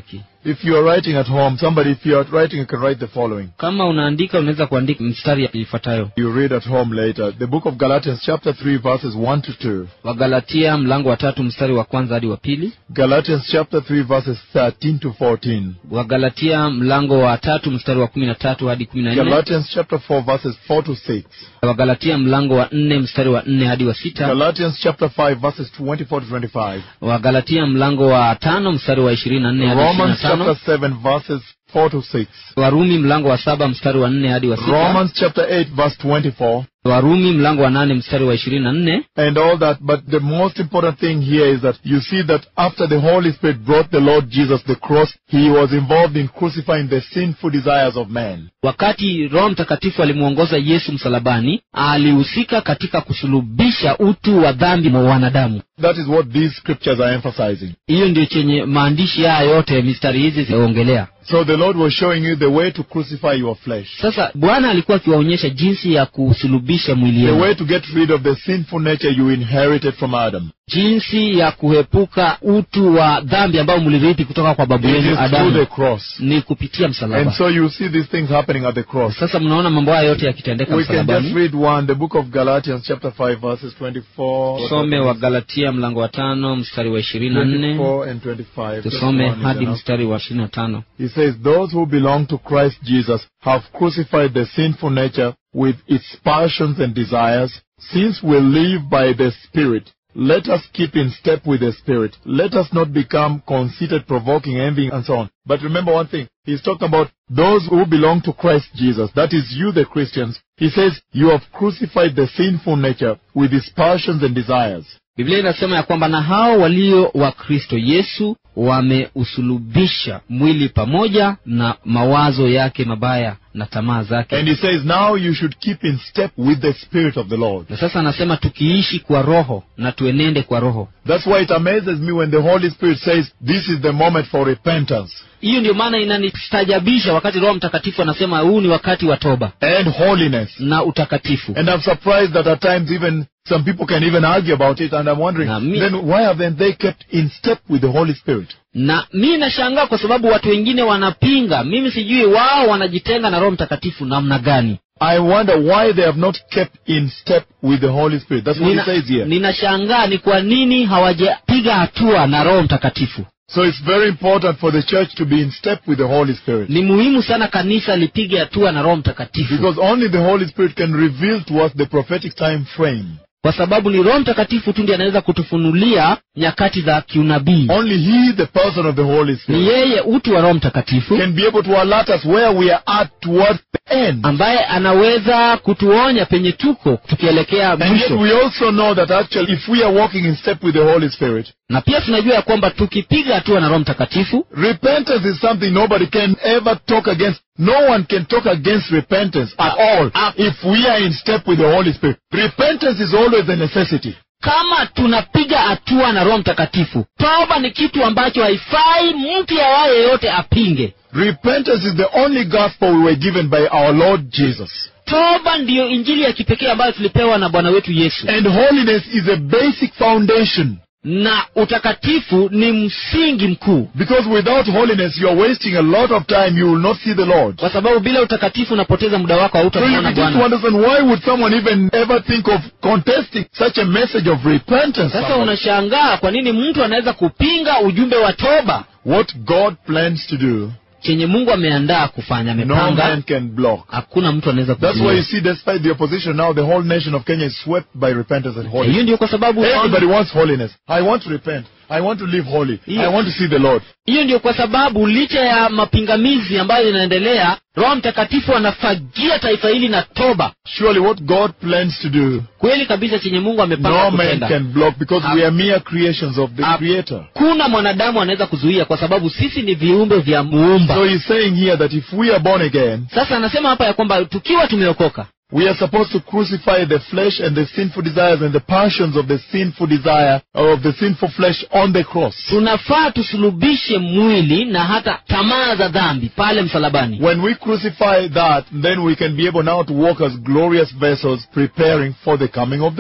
If you are writing at home, somebody, if you are writing, you can write the following. kama unaandika unaweza kuandika mstari ifuatayo You read at home later. The book of Galatians, chapter 3, verses 1 to 2. wagalatia mlango wa tatu mstari wa kwanza hadi wa pili Galatians, chapter 3, verses 13 to 14. wagalatia mlango wa tatu mstari wa kumi na tatu hadi kumi na nne Galatians, chapter 4, verses 4 to 6. wagalatia mlango wa nne mstari wa nne hadi wa sita Galatians, chapter 5, verses 24 to 25. wagalatia mlango wa tano mstari wa ishirini na nne hadi ishirini na Romans, chapter tano 7, verses 4 to 6. warumi mlango wa saba mstari wa nne hadi wa sita Romans, chapter 8, verse 24. warumi mlango wa nane mstari wa ishirini na nne and all that. But the most important thing here is that you see that after the Holy Spirit brought the Lord Jesus the cross, he was involved in crucifying the sinful desires of man. wakati roho mtakatifu alimwongoza yesu msalabani alihusika katika kusulubisha utu wa dhambi wa wanadamu That is what these scriptures are emphasizing. hiyo ndio chenye maandishi haya yote mistari hizi zinaongelea So the Lord was showing you the way to crucify your flesh. sasa bwana alikuwa akiwaonyesha jinsi ya kusulubisha mwili The yenu way to get rid of the sinful nature you inherited from Adam. jinsi ya kuepuka utu wa dhambi ambao mlirithi kutoka kwa babu It yenu is through the adamu cross. ni kupitia And msalaba so you see these things happening at the cross. sasa mnaona mambo haya yote yakitendeka We can just msalabani read one, the book of Galatians chapter 5 verses 24. tusome wa galatia mlango wa tano mstari wa ishirini na nne 24 and 25. Just tusome one is hadi enough. mstari wa ishirini na tano He says, Those who belong to Christ Jesus have crucified the sinful nature with its passions and desires. Since we live by the Spirit, let us keep in step with the Spirit. Let us not become conceited, provoking, envying, and so on. But remember one thing. He's talking about those who belong to Christ Jesus. That is you, the Christians. He says, You have crucified the sinful nature with its passions and desires. biblia inasema ya kwamba na hao walio wa kristo yesu wameusulubisha mwili pamoja na mawazo yake mabaya na tamaa zake And he says, Now you should keep in step with the Spirit of the Lord. na sasa anasema tukiishi kwa roho na tuenende kwa roho That's why it amazes me when the Holy Spirit says, This is the moment for repentance hiyo ndio maana inanistajabisha wakati roho mtakatifu anasema huu ni wakati wa toba and holiness. na utakatifu And I'm surprised that at times even some people can even argue about it, and I'm wondering, Na mi- then why haven't they kept in step with the Holy Spirit? na mi nashangaa kwa sababu watu wengine wanapinga mimi sijui wao wanajitenga na roho mtakatifu namna gani I wonder why they have not kept in step with the Holy Spirit. That's what Nina- he says here. ninashangaa ni kwa nini hawajapiga hatua na roho mtakatifu So it's very important for the church to be in step with the Holy Spirit. ni muhimu sana kanisa lipige hatua na roho mtakatifu Because only the Holy Spirit can reveal to us the prophetic time frame. kwa sababu ni roho mtakatifu tu ndiye anaweza kutufunulia nyakati za kiunabii Only He, the person of the Holy ni Spirit, yeye utu wa roho mtakatifu can be able to alert us where we are at towards the end. ambaye anaweza kutuonya penye tuko tukielekea And yet mwisho we also know that actually if we are walking in step with the Holy Spirit, na pia tunajua ya kwamba tukipiga hatua na roho mtakatifu repentance is something nobody can ever talk against. No one can talk against repentance at all if we are in step with the Holy Spirit. Repentance is always a necessity. kama tunapiga hatua na roho mtakatifu toba ni kitu ambacho haifai mtu yawaye yote apinge Repentance is the only gospel we were given by our Lord Jesus. toba ndiyo injili ya kipekee ambayo tulipewa na bwana wetu yesu And holiness is a basic foundation. na utakatifu ni msingi mkuu Because without holiness, you are wasting a lot of time. You will not see the Lord. kwa sababu bila utakatifu unapoteza muda wako So you hautamwona begin to bwana understand why would someone even ever think of contesting such a message of repentance? sasa somebody? unashangaa kwa nini mtu anaweza kupinga ujumbe wa toba What God plans to do, chenye mungu ameandaa kufanya no amepanga man can block. hakuna mtu anaweza That's why you kuzuia see, despite the opposition now, the whole nation of Kenya is swept by repentance and holiness. hiyo ndio kwa sababu Everybody wants holiness. I want to repent. I want to live holy. I Yeah. want to see the Lord. hiyo ndio kwa sababu licha ya mapingamizi ambayo inaendelea roho mtakatifu anafagia taifa hili na toba Surely what God plans to do, kweli kabisa chenye mungu amepanga no man kutenda can block because we are mere creations of the Hap- Creator. kuna mwanadamu anaweza kuzuia kwa sababu sisi ni viumbe vya muumba So he's saying here that if we are born again, sasa anasema hapa ya kwamba tukiwa tumeokoka we are supposed to crucify the flesh and the sinful desires and the passions of the sinful desire of the sinful flesh on the cross. tunafaa tusulubishe mwili na hata tamaa za dhambi pale msalabani When we crucify that, then we can be able now to walk as glorious vessels preparing for the coming of the Lord.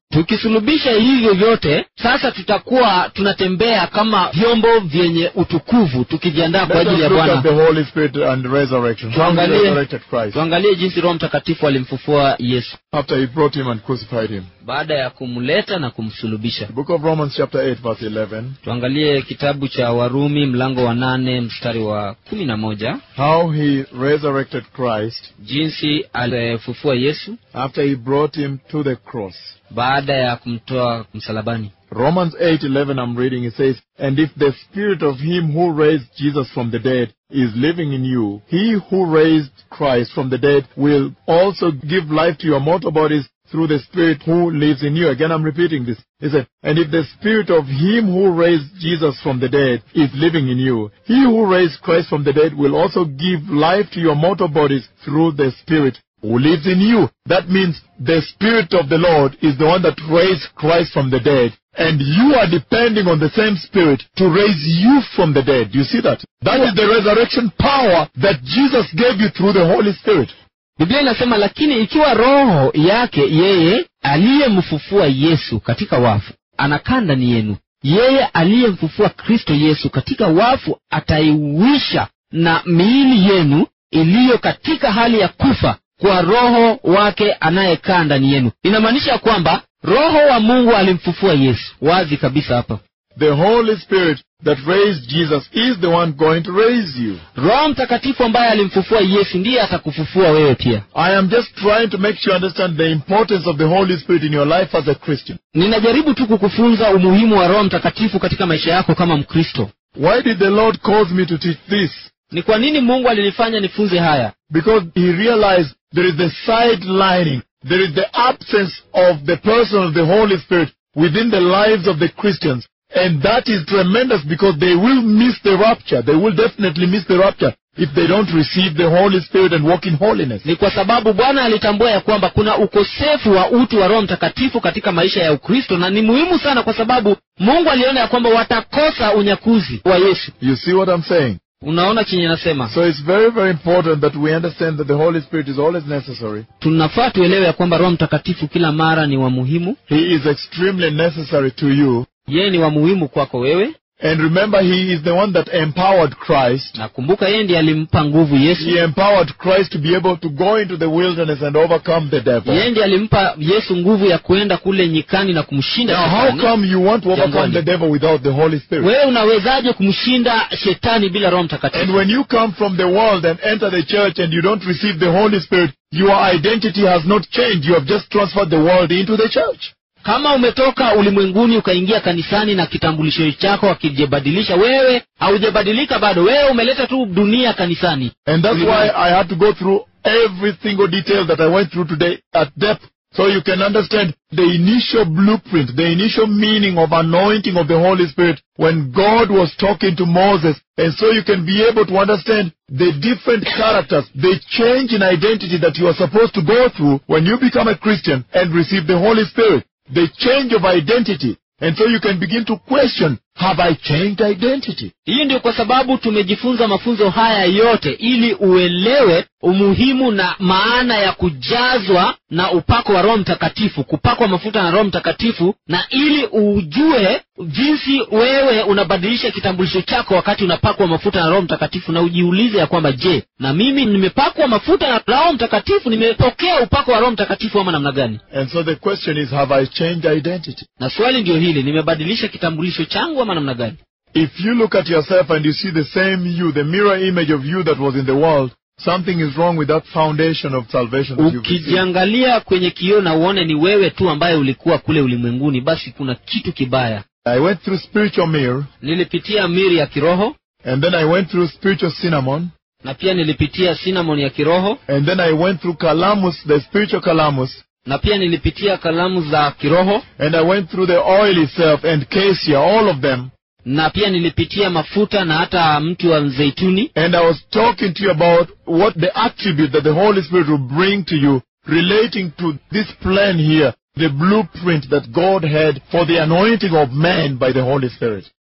tukisulubisha hivyo vyote sasa tutakuwa tunatembea kama vyombo vyenye utukuvu tukijiandaa kwa Let us ajili ya look at bwana the Holy Spirit and resurrection. How he Tuangalie- resurrected Christ tuangalie jinsi roho mtakatifu alimfufua yesu after he brought him and crucified him. baada ya kumleta na kumsulubisha The book of Romans chapter 8 verse 11. tuangalie kitabu cha warumi mlango wa nane mstari wa kumi na moja How he resurrected Christ jinsi alifufua yesu after he brought him to the cross. baada ya kumtoa msalabani Romans 8:11 I'm reading it says, "And if the spirit of him who raised Jesus from the dead is living in you, he who raised Christ from the dead will also give life to your mortal bodies through the spirit who lives in you." Again I'm repeating this. He said, "And if the spirit of him who raised Jesus from the dead is living in you, he who raised Christ from the dead will also give life to your mortal bodies through the spirit who lives in you. That means the Spirit of the Lord is the one that raised Christ from the dead. And you are depending on the same Spirit to raise you from the dead. Do you see that? That is the resurrection power that Jesus gave you through the Holy Spirit. biblia inasema lakini ikiwa roho yake yeye aliyemfufua yesu katika wafu anakaa ndani yenu yeye aliyemfufua kristo yesu katika wafu ataiwisha na miili yenu iliyo katika hali ya kufa kwa roho wake anayekaa ndani yenu inamaanisha kwamba roho wa mungu alimfufua yesu wazi kabisa hapa The Holy Spirit that raised Jesus is the one going to raise you. roho mtakatifu ambaye alimfufua yesu ndiye atakufufua wewe pia I am just trying to make you understand the importance of the Holy Spirit in your life as a Christian. ninajaribu tu kukufunza umuhimu wa roho mtakatifu katika maisha yako kama mkristo Why did the Lord cause me to teach this? ni kwa nini mungu alinifanya nifunze haya Because he realized there is the sidelining, there is the absence of the person of the Holy Spirit within the lives of the Christians. And that is tremendous because they will miss the rapture. They will definitely miss the rapture if they don't receive the Holy Spirit and walk in holiness. ni kwa sababu bwana alitambua ya kwamba kuna ukosefu wa utu wa roho mtakatifu katika maisha ya ukristo na ni muhimu sana kwa sababu mungu aliona ya kwamba watakosa unyakuzi wa yesu You see what I'm saying? unaona chenye nasema So it's very, very important that we understand that the Holy Spirit is always necessary. tunafaa tuelewe ya kwamba roho mtakatifu kila mara ni wa muhimu He is extremely necessary to you. yeye ni wa muhimu kwako wewe And remember, He is the one that empowered Christ na kumbuka yeye ndiye alimpa nguvu yesu He empowered Christ to be able to go into the wilderness and overcome the devil. yeye ndiye alimpa yesu nguvu ya kwenda kule nyikani na kumshinda Now, how shetani come you want to overcome Jangwani. the devil without the Holy Spirit? wewe unawezaje kumshinda shetani bila roho mtakatifu And when you come from the world and enter the church and you don't receive the Holy Spirit, your identity has not changed. You have just transferred the world into the church. kama umetoka ulimwenguni ukaingia kanisani na kitambulisho chako akijibadilisha wewe haujabadilika bado wewe umeleta tu dunia kanisani And that's Amen. why I had to go through every single detail that I went through today at depth. So you can understand the initial blueprint, the initial meaning of anointing of the Holy Spirit when God was talking to Moses. And so you can be able to understand the different characters, the change in identity that you are supposed to go through when you become a Christian and receive the Holy Spirit. The change of identity. And so you can begin to question, have I changed identity? hii ndio kwa sababu tumejifunza mafunzo haya yote ili uelewe umuhimu na maana ya kujazwa na upako wa roho mtakatifu kupakwa mafuta na roho mtakatifu na ili ujue jinsi wewe unabadilisha kitambulisho chako wakati unapakwa mafuta na roho mtakatifu na ujiulize ya kwamba je na mimi nimepakwa mafuta na roho mtakatifu nimepokea upako wa roho mtakatifu ama namna gani And so the question is, have I changed identity? na swali ndio hili nimebadilisha kitambulisho changu ama namna gani If you look at yourself and you see the same you, the mirror image of you that was in the world, something is wrong with that foundation of salvation that you've received. ukijiangalia kwenye kioo na uone ni wewe tu ambaye ulikuwa kule ulimwenguni basi kuna kitu kibaya I went through spiritual mirror, nilipitia miri ya kiroho and then I went through spiritual cinnamon, na pia nilipitia cinnamon ya kiroho and then I went through calamus, the spiritual calamus, na pia nilipitia kalamu za kiroho and I went through the oil itself and cassia, all of them. na pia nilipitia mafuta na hata mti wa mzeituni And I was talking to you about what the attribute that the Holy Spirit will bring to you relating to this plan here, the blueprint that God had for the anointing of man by the Holy Spirit.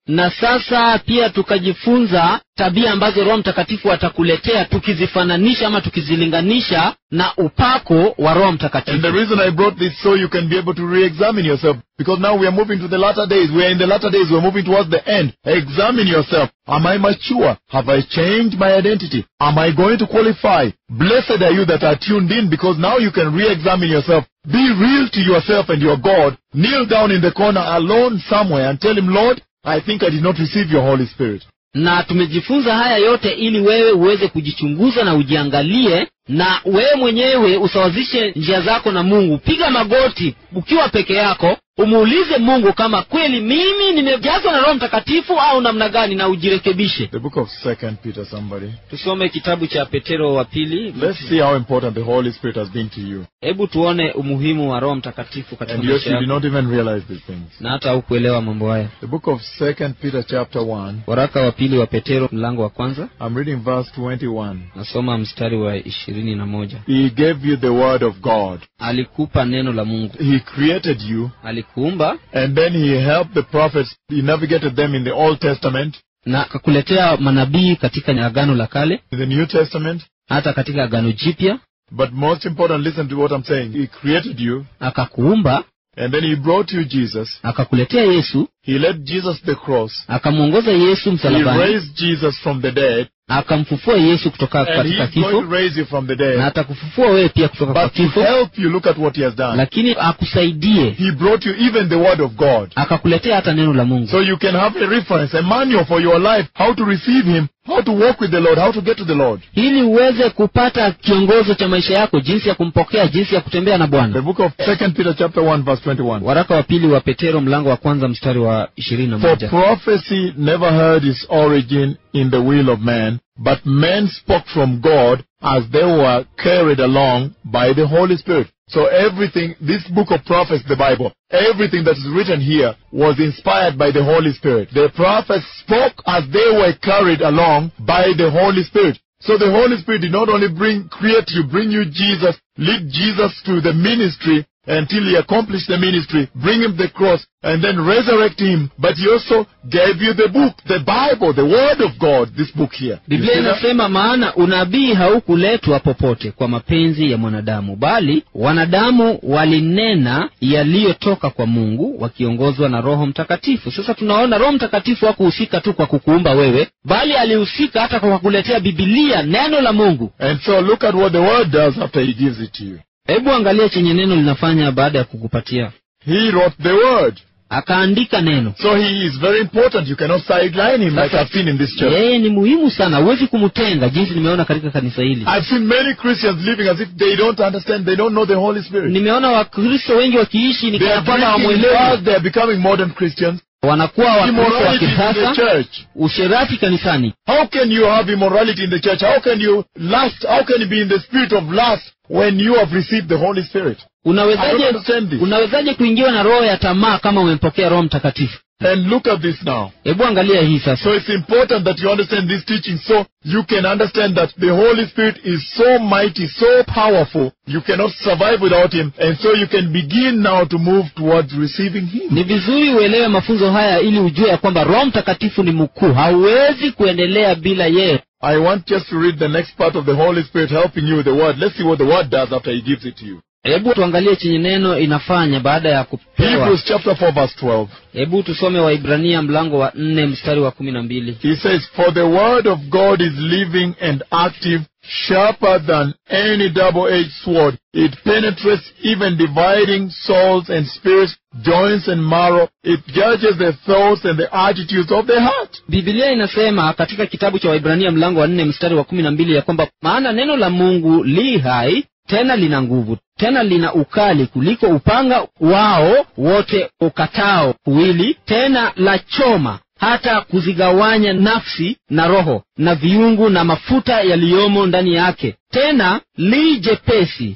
na sasa pia tukajifunza tabia ambazo roho mtakatifu atakuletea tukizifananisha ama tukizilinganisha na upako wa roho And the mtakatifu reason I brought this so you can be able to re-examine yourself. Because now we are moving to the latter days. We are in the latter days. We are moving towards the end. Examine yourself. Am I mature? Have I changed my identity? Am I going to qualify? Blessed are you that are tuned in because now you can re-examine yourself. Be real to yourself and your God. Kneel down in the corner alone somewhere and tell him, Lord, I think I did not receive your Holy Spirit. na tumejifunza haya yote ili wewe uweze kujichunguza na ujiangalie na wewe mwenyewe usawazishe njia zako na mungu piga magoti ukiwa peke yako umuulize mungu kama kweli mimi nimejazwa na roho mtakatifu au namna gani na ujirekebishe The book of Second Peter, somebody. tusome kitabu cha petero wa pili Let's see how important the Holy Spirit has been to you. hebu tuone umuhimu wa roho mtakatifu katika And yet maisha you did yako not even realize these things. na hata haukuelewa mambo haya The book of Second Peter chapter 1. waraka wa pili wa petero mlango wa kwanza I'm reading verse 21. nasoma mstari wa ishirini na moja He gave you the word of God. alikupa neno la mungu He created you alikuumba and then he helped the prophets. He navigated them in the Old Testament, na akakuletea manabii katika agano la kale in the New Testament. hata katika agano jipya But most important, listen to what I'm saying. He created you akakuumba and then he brought you Jesus. akakuletea yesu He led Jesus to the cross. akamwongoza yesu He msalabani raised Jesus from the dead akamfufua yesu kutoka and katika he's going to kifo raise you from the na dead. atakufufua wewe pia kutoka kwa But to kifo help you, look at what he has done. lakini akusaidie He brought you even the word of God. akakuletea hata neno la mungu So you can have a reference, a manual for your life, how to receive Him, how to walk with the Lord, how to get to the Lord. ili uweze kupata kiongozo cha maisha yako jinsi ya kumpokea jinsi ya kutembea na The bwana book of Second Peter chapter 1 verse 21. waraka wa pili wa petero mlango wa kwanza mstari wa ishirini na For moja prophecy never had its origin in the will of man, but men spoke from God as they were carried along by the Holy Spirit. So everything, this book of prophets, the Bible, everything that is written here was inspired by the Holy Spirit. The prophets spoke as they were carried along by the Holy Spirit. So the Holy Spirit did not only bring, create you, bring you Jesus, lead Jesus to the ministry until he accomplished the ministry, bring him the cross, and then resurrect him, but he also gave you the book, the Bible, the Word of God, this book here. You biblia see that? inasema maana unabii haukuletwa popote kwa mapenzi ya mwanadamu bali wanadamu walinena yaliyotoka kwa mungu wakiongozwa na roho mtakatifu sasa tunaona roho mtakatifu hakuhusika tu kwa kukuumba wewe bali alihusika hata kwa kuletea bibilia neno la mungu And so look at what the Word does after he gives it to you. hebu angalia chenye neno linafanya baada ya kukupatia He wrote the Word. akaandika neno So he is very important. You cannot sideline him like I've seen in this church. yeye ni muhimu sana huwezi kumtenga jinsi nimeona katika kanisa hili I've seen many Christians living as if they don't understand, they don't know the Holy Spirit. nimeona wakristo wengi wakiishi ni They kana are kwamba drinking hawamwelewi drugs, they are becoming modern Christians. wanakuwa wakristo wa Immorality in the kisasa church. usherati kanisani How can you have immorality in the church? How can you lust? How can you be in the spirit of lust when you have received the Holy Spirit? I don't unawezaje understand this. unawezaje kuingiwa na roho ya tamaa kama umempokea roho mtakatifu And look at this now. hebu angalia hii sasa So it's important that you understand this teaching so you can understand that the Holy Spirit is so mighty, so powerful, you cannot survive without Him. And so you can begin now to move towards receiving Him. ni vizuri uelewe mafunzo haya ili ujue ya kwamba roho mtakatifu ni mkuu hauwezi kuendelea bila yeye I want just to read the next part of the Holy Spirit helping you with the Word. Let's see what the Word does after He gives it to you. hebu tuangalie chenye neno inafanya baada ya kupewa Hebrews chapter 4 verse 12. hebu tusome waibrania mlango wa nne mstari wa kumi na mbili He says, For the word of God is living and active, sharper than any double-edged sword. It penetrates even dividing souls and spirits, joints and marrow. It judges the thoughts and the attitudes of the heart. bibilia inasema katika kitabu cha waibrania mlango wa nne mstari wa kumi na mbili ya kwamba maana neno la mungu li hai tena lina nguvu tena lina ukali kuliko upanga wao wote ukatao kuwili tena la choma hata kuzigawanya nafsi na roho na viungu na mafuta yaliyomo ndani yake tena li jepesi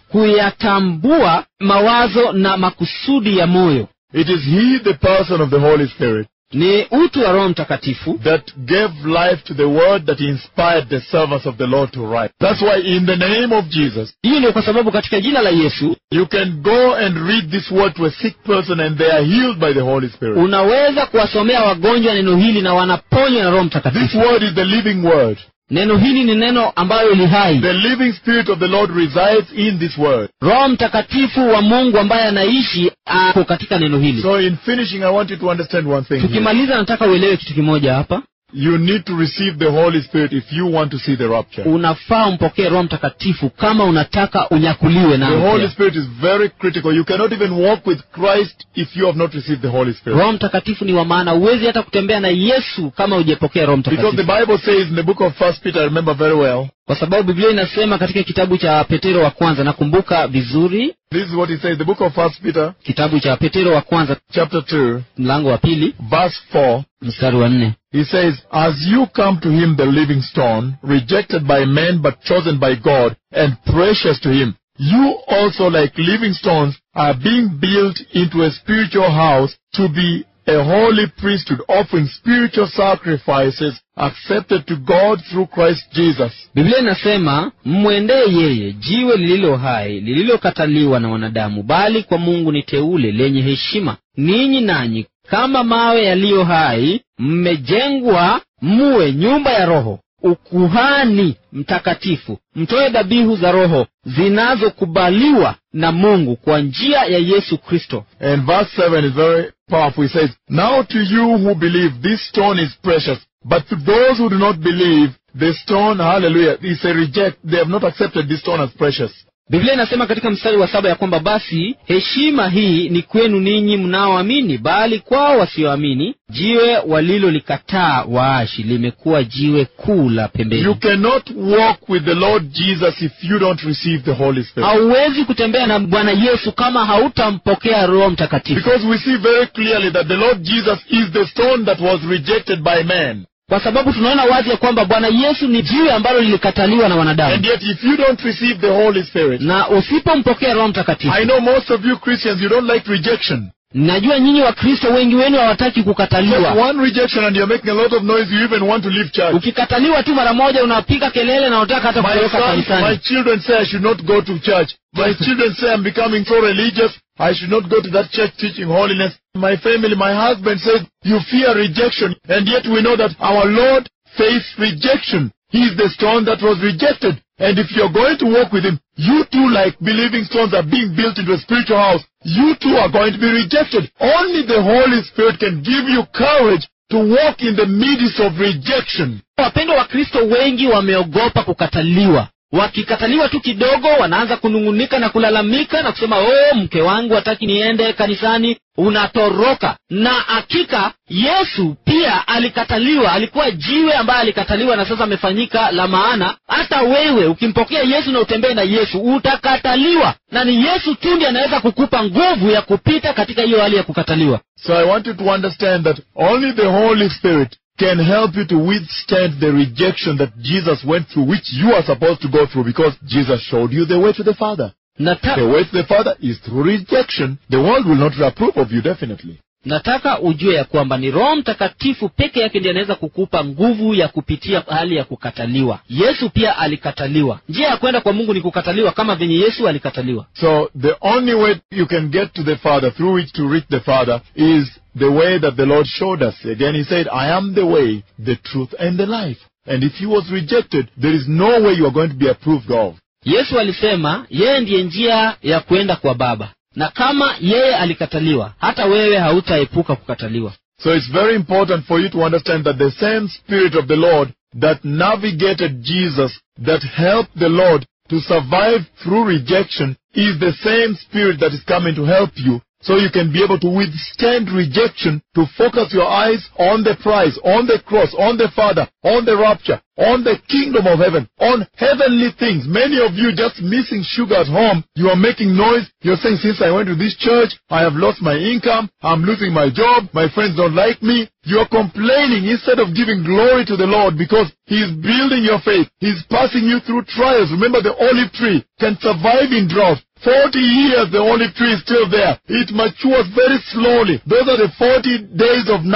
kuyatambua mawazo na makusudi ya moyo It is He, the person of the Holy Spirit, ni utu wa roho mtakatifu that gave life to the word that inspired the servants of the Lord to write. That's why in the name of Jesus, hiyo ndio kwa sababu katika jina la yesu you can go and read this word to a sick person and they are healed by the Holy Spirit. unaweza kuwasomea wagonjwa neno hili na wanaponywa na roho This mtakatifu word is the living word. neno hili ni neno ambayo li hai The living spirit of the Lord resides in this word. roho mtakatifu wa mungu ambaye anaishi ako katika neno hili So in finishing, I want you to understand one thing. here. tukimaliza nataka uelewe kitu kimoja hapa You need to receive the Holy Spirit if you want to see the rapture. unafaa umpokee roho mtakatifu kama unataka unyakuliwe The naye Holy pia. Spirit is very critical. You cannot even walk with Christ if you have not received the Holy Spirit. roho mtakatifu ni wa maana huwezi hata kutembea na yesu kama hujapokea roho Because the mtakatifu Bible says in the book of First Peter, I remember very well, kwa sababu biblia inasema katika kitabu cha petero wa kwanza nakumbuka vizuri this is what it says, the book of First Peter, kitabu cha petero wa kwanza chapter 2, mlango wa pili verse 4. mstari wa nne He says, As you come to him, the living stone, rejected by men but chosen by God, and precious to him, you also, like living stones, are being built into a spiritual house to be a holy priesthood, offering spiritual sacrifices accepted to God through Christ Jesus. biblia inasema mmwendee yeye jiwe lililo hai lililokataliwa na wanadamu bali kwa mungu ni teule lenye heshima ninyi nanyi kama mawe yaliyo hai mmejengwa muwe nyumba ya roho ukuhani mtakatifu mtoe dhabihu za roho zinazokubaliwa na mungu kwa njia ya yesu kristo And verse 7 is very powerful. He says, Now to you who believe, this stone is precious. But to those who do not believe, the stone, hallelujah, is a reject. They have not accepted this stone as precious. biblia inasema katika mstari wa saba ya kwamba basi heshima hii ni kwenu ninyi mnaoamini bali kwao wasioamini jiwe walilolikataa waashi limekuwa jiwe kuu la You pembeni cannot walk with the Lord Jesus if you don't receive the Holy Spirit. hauwezi kutembea na bwana yesu kama hautampokea roho mtakatifu Because we see very clearly that the Lord Jesus is the stone that was rejected by man. kwa sababu tunaona wazi ya kwamba bwana yesu ni jiwe ambalo lilikataliwa na And wanadamu yet if you don't receive the Holy Spirit, na usipompokea roho mtakatifu I know most of you Christians, you don't like rejection. najua nyinyi wakristo wengi wenu hawataki Just kukataliwa one rejection and you're making a lot of noise, you even want to leave church. ukikataliwa tu mara moja unapiga kelele na unataka hata My kutoroka sons, my kanisani children say I should not go to church. My children say I'm becoming so religious. I should not go to that church teaching holiness. My family, my husband says you fear rejection. And yet we know that our Lord faced rejection. He is the stone that was rejected. And if you're going to walk with him, you too, like believing stones, are being built into a spiritual house. You too are going to be rejected. Only the Holy Spirit can give you courage to walk in the midst of rejection. wapendwa wakristo wengi wameogopa kukataliwa wakikataliwa tu kidogo wanaanza kunung'unika na kulalamika na kusema oh mke wangu hataki niende kanisani unatoroka na hakika yesu pia alikataliwa alikuwa jiwe ambaye alikataliwa na sasa amefanyika la maana hata wewe ukimpokea yesu na utembee na yesu utakataliwa na ni yesu tu ndiye anaweza kukupa nguvu ya kupita katika hiyo hali ya kukataliwa So I want you to understand that only the Holy Spirit can help you to withstand the rejection that Jesus went through, which you are supposed to go through because Jesus showed you the way to the Father. Nata- The way to the Father is through rejection. The world will not approve of you, definitely. nataka ujue ya kwamba ni roho mtakatifu peke yake ndiye anaweza kukupa nguvu ya kupitia hali ya kukataliwa yesu pia alikataliwa njia ya kwenda kwa mungu ni kukataliwa kama venye yesu alikataliwa So the only way you can get to the Father, through which to reach the Father, is the way that the Lord showed us. Again, He said, I am the way, the truth, and the life. And if He was rejected, there is no way you are going to be approved of. yesu alisema yeye ndiye njia ya kwenda kwa baba na kama yeye alikataliwa hata wewe hautaepuka kukataliwa So it's very important for you to understand that the same Spirit of the Lord that navigated Jesus, that helped the Lord to survive through rejection, is the same Spirit that is coming to help you so you can be able to withstand rejection, to focus your eyes on the prize, on the cross, on the Father, on the rapture, on the kingdom of heaven, on heavenly things. Many of you just missing sugar at home. You are making noise. You're saying, since I went to this church, I have lost my income. I'm losing my job. My friends don't like me. You're complaining instead of giving glory to the Lord because He's building your faith. He's passing you through trials. Remember the olive tree can survive in drought. Forty years the olive tree is still there. It matures very slowly. Those are the forty days of night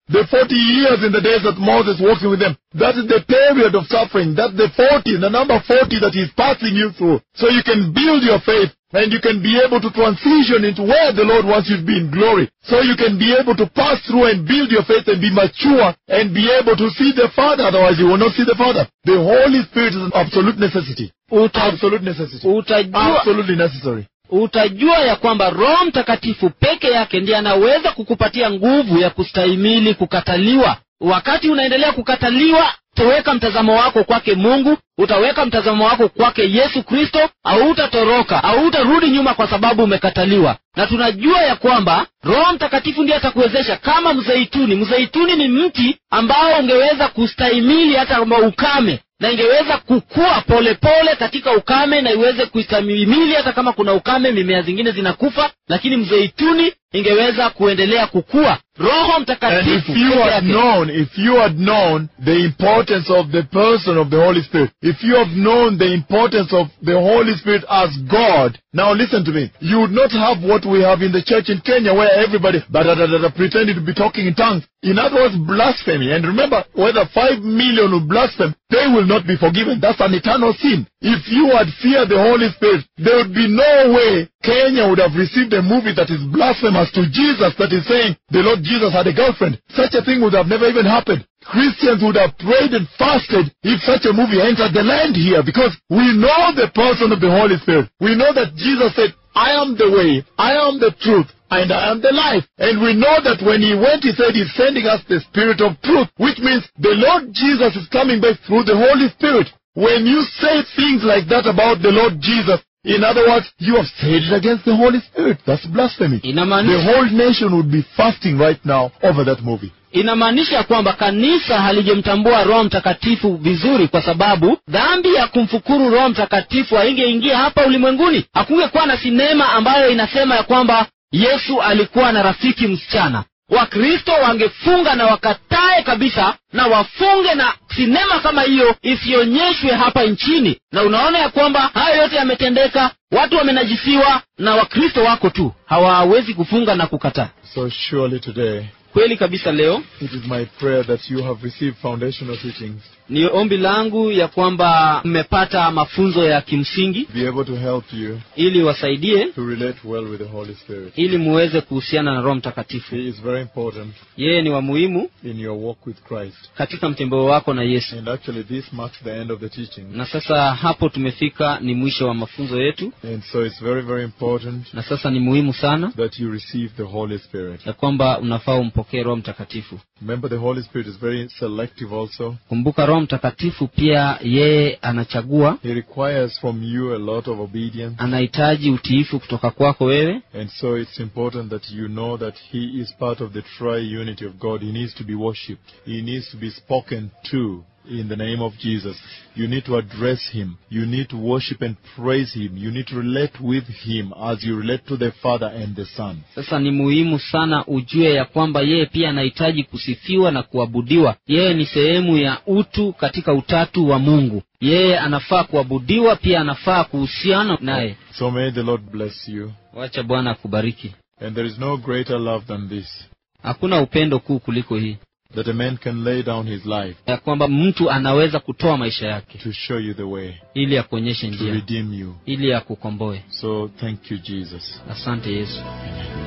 The 40 years in the days that Moses walking with them. That is the period of suffering. That's the 40, the number 40 that he's passing you through. So you can build your faith and you can be able to transition into where the Lord wants you to be in glory. So you can be able to pass through and build your faith and be mature and be able to see the Father. Otherwise you will not see the Father. The Holy Spirit is an absolute necessity. Uta, Absolute necessity. utajua, Absolutely necessary. utajua ya kwamba roho mtakatifu peke yake ndiye anaweza kukupatia nguvu ya kustahimili kukataliwa wakati unaendelea kukataliwa utaweka mtazamo wako kwake mungu utaweka mtazamo wako kwake yesu kristo hautatoroka hautarudi nyuma kwa sababu umekataliwa na tunajua ya kwamba roho mtakatifu ndiye atakuwezesha kama mzeituni mzeituni ni mti ambao ungeweza kustahimili hata kama ukame na ingeweza kukua polepole pole katika ukame na iweze kuistahimili hata kama kuna ukame mimea zingine zinakufa lakini mzeituni ingeweza kuendelea kukua roho And mtakatifu if you peke had yake known, if you had known the importance of the person of the Holy Spirit, if you have known the importance of the Holy Spirit as God, now listen to me, you would not have what we have in the church in Kenya where everybody da, da, da, da, da, pretended to be talking in tongues. In other words, blasphemy. And remember, whether five million will blaspheme, they will not be forgiven. That's an eternal sin. If you had feared the Holy Spirit, there would be no way Kenya would have received a movie that is blasphemous to Jesus that is saying the Lord Jesus had a girlfriend. Such a thing would have never even happened. Christians would have prayed and fasted if such a movie entered the land here because we know the person of the Holy Spirit. We know that Jesus said, I am the way, I am the truth, and I am the life. And we know that when he went, he said he's sending us the Spirit of truth, which means the Lord Jesus is coming back through the Holy Spirit. When you say things like that about the Lord Jesus, in other words, you have said it against the Holy Spirit. That's blasphemy. The inamaanisha whole nation would be fasting right now over that movie. inamaanisha kwamba kanisa halijamtambua roho mtakatifu vizuri kwa sababu dhambi ya kumfukuru roho mtakatifu haingeingia hapa ulimwenguni hakungekuwa na sinema ambayo inasema ya kwamba yesu alikuwa na rafiki msichana wakristo wangefunga na wakatae kabisa na wafunge na sinema kama hiyo isionyeshwe hapa nchini na unaona ya kwamba hayo yote yametendeka watu wamenajisiwa na wakristo wako tu hawawezi kufunga na kukataa So surely today, kweli kabisa leo it is my prayer that you have received foundational teachings, ni ombi langu ya kwamba mmepata mafunzo ya kimsingi be able to help you ili wasaidie to relate well with the Holy Spirit. ili muweze kuhusiana na roho mtakatifu He is very important yeye ni wa muhimu in your walk with Christ. katika mtembeo wako na yesu And actually, this marks the end of the teaching. na sasa hapo tumefika ni mwisho wa mafunzo yetu And so it's very, very important na sasa ni muhimu sana that you receive the Holy Spirit. ya kwamba unafaa umpokee roho mtakatifu Remember, the Holy Spirit is very selective also. kumbuka roho mtakatifu pia yeye anachagua He requires from you a lot of obedience. anahitaji utiifu kutoka kwako wewe And so it's important that you know that He is part of the tri-unity of God. He needs to be worshipped. He needs to be spoken to in the name of Jesus. You need to address Him. You need to worship and praise Him. You need to relate with Him as you relate to the Father and the Son. sasa ni muhimu sana ujue ya kwamba yeye pia anahitaji kusifiwa na kuabudiwa yeye ni sehemu ya utu katika utatu wa mungu yeye anafaa kuabudiwa pia anafaa kuhusiana naye So may the Lord bless you. wacha bwana akubariki And there is no greater love than this, hakuna upendo kuu kuliko hii that a man can lay down his life ya kwamba mtu anaweza kutoa maisha yake to show you the way, ili akuonyeshe to njia redeem you. ili akukomboe So thank you, Jesus. asante yesu Amen.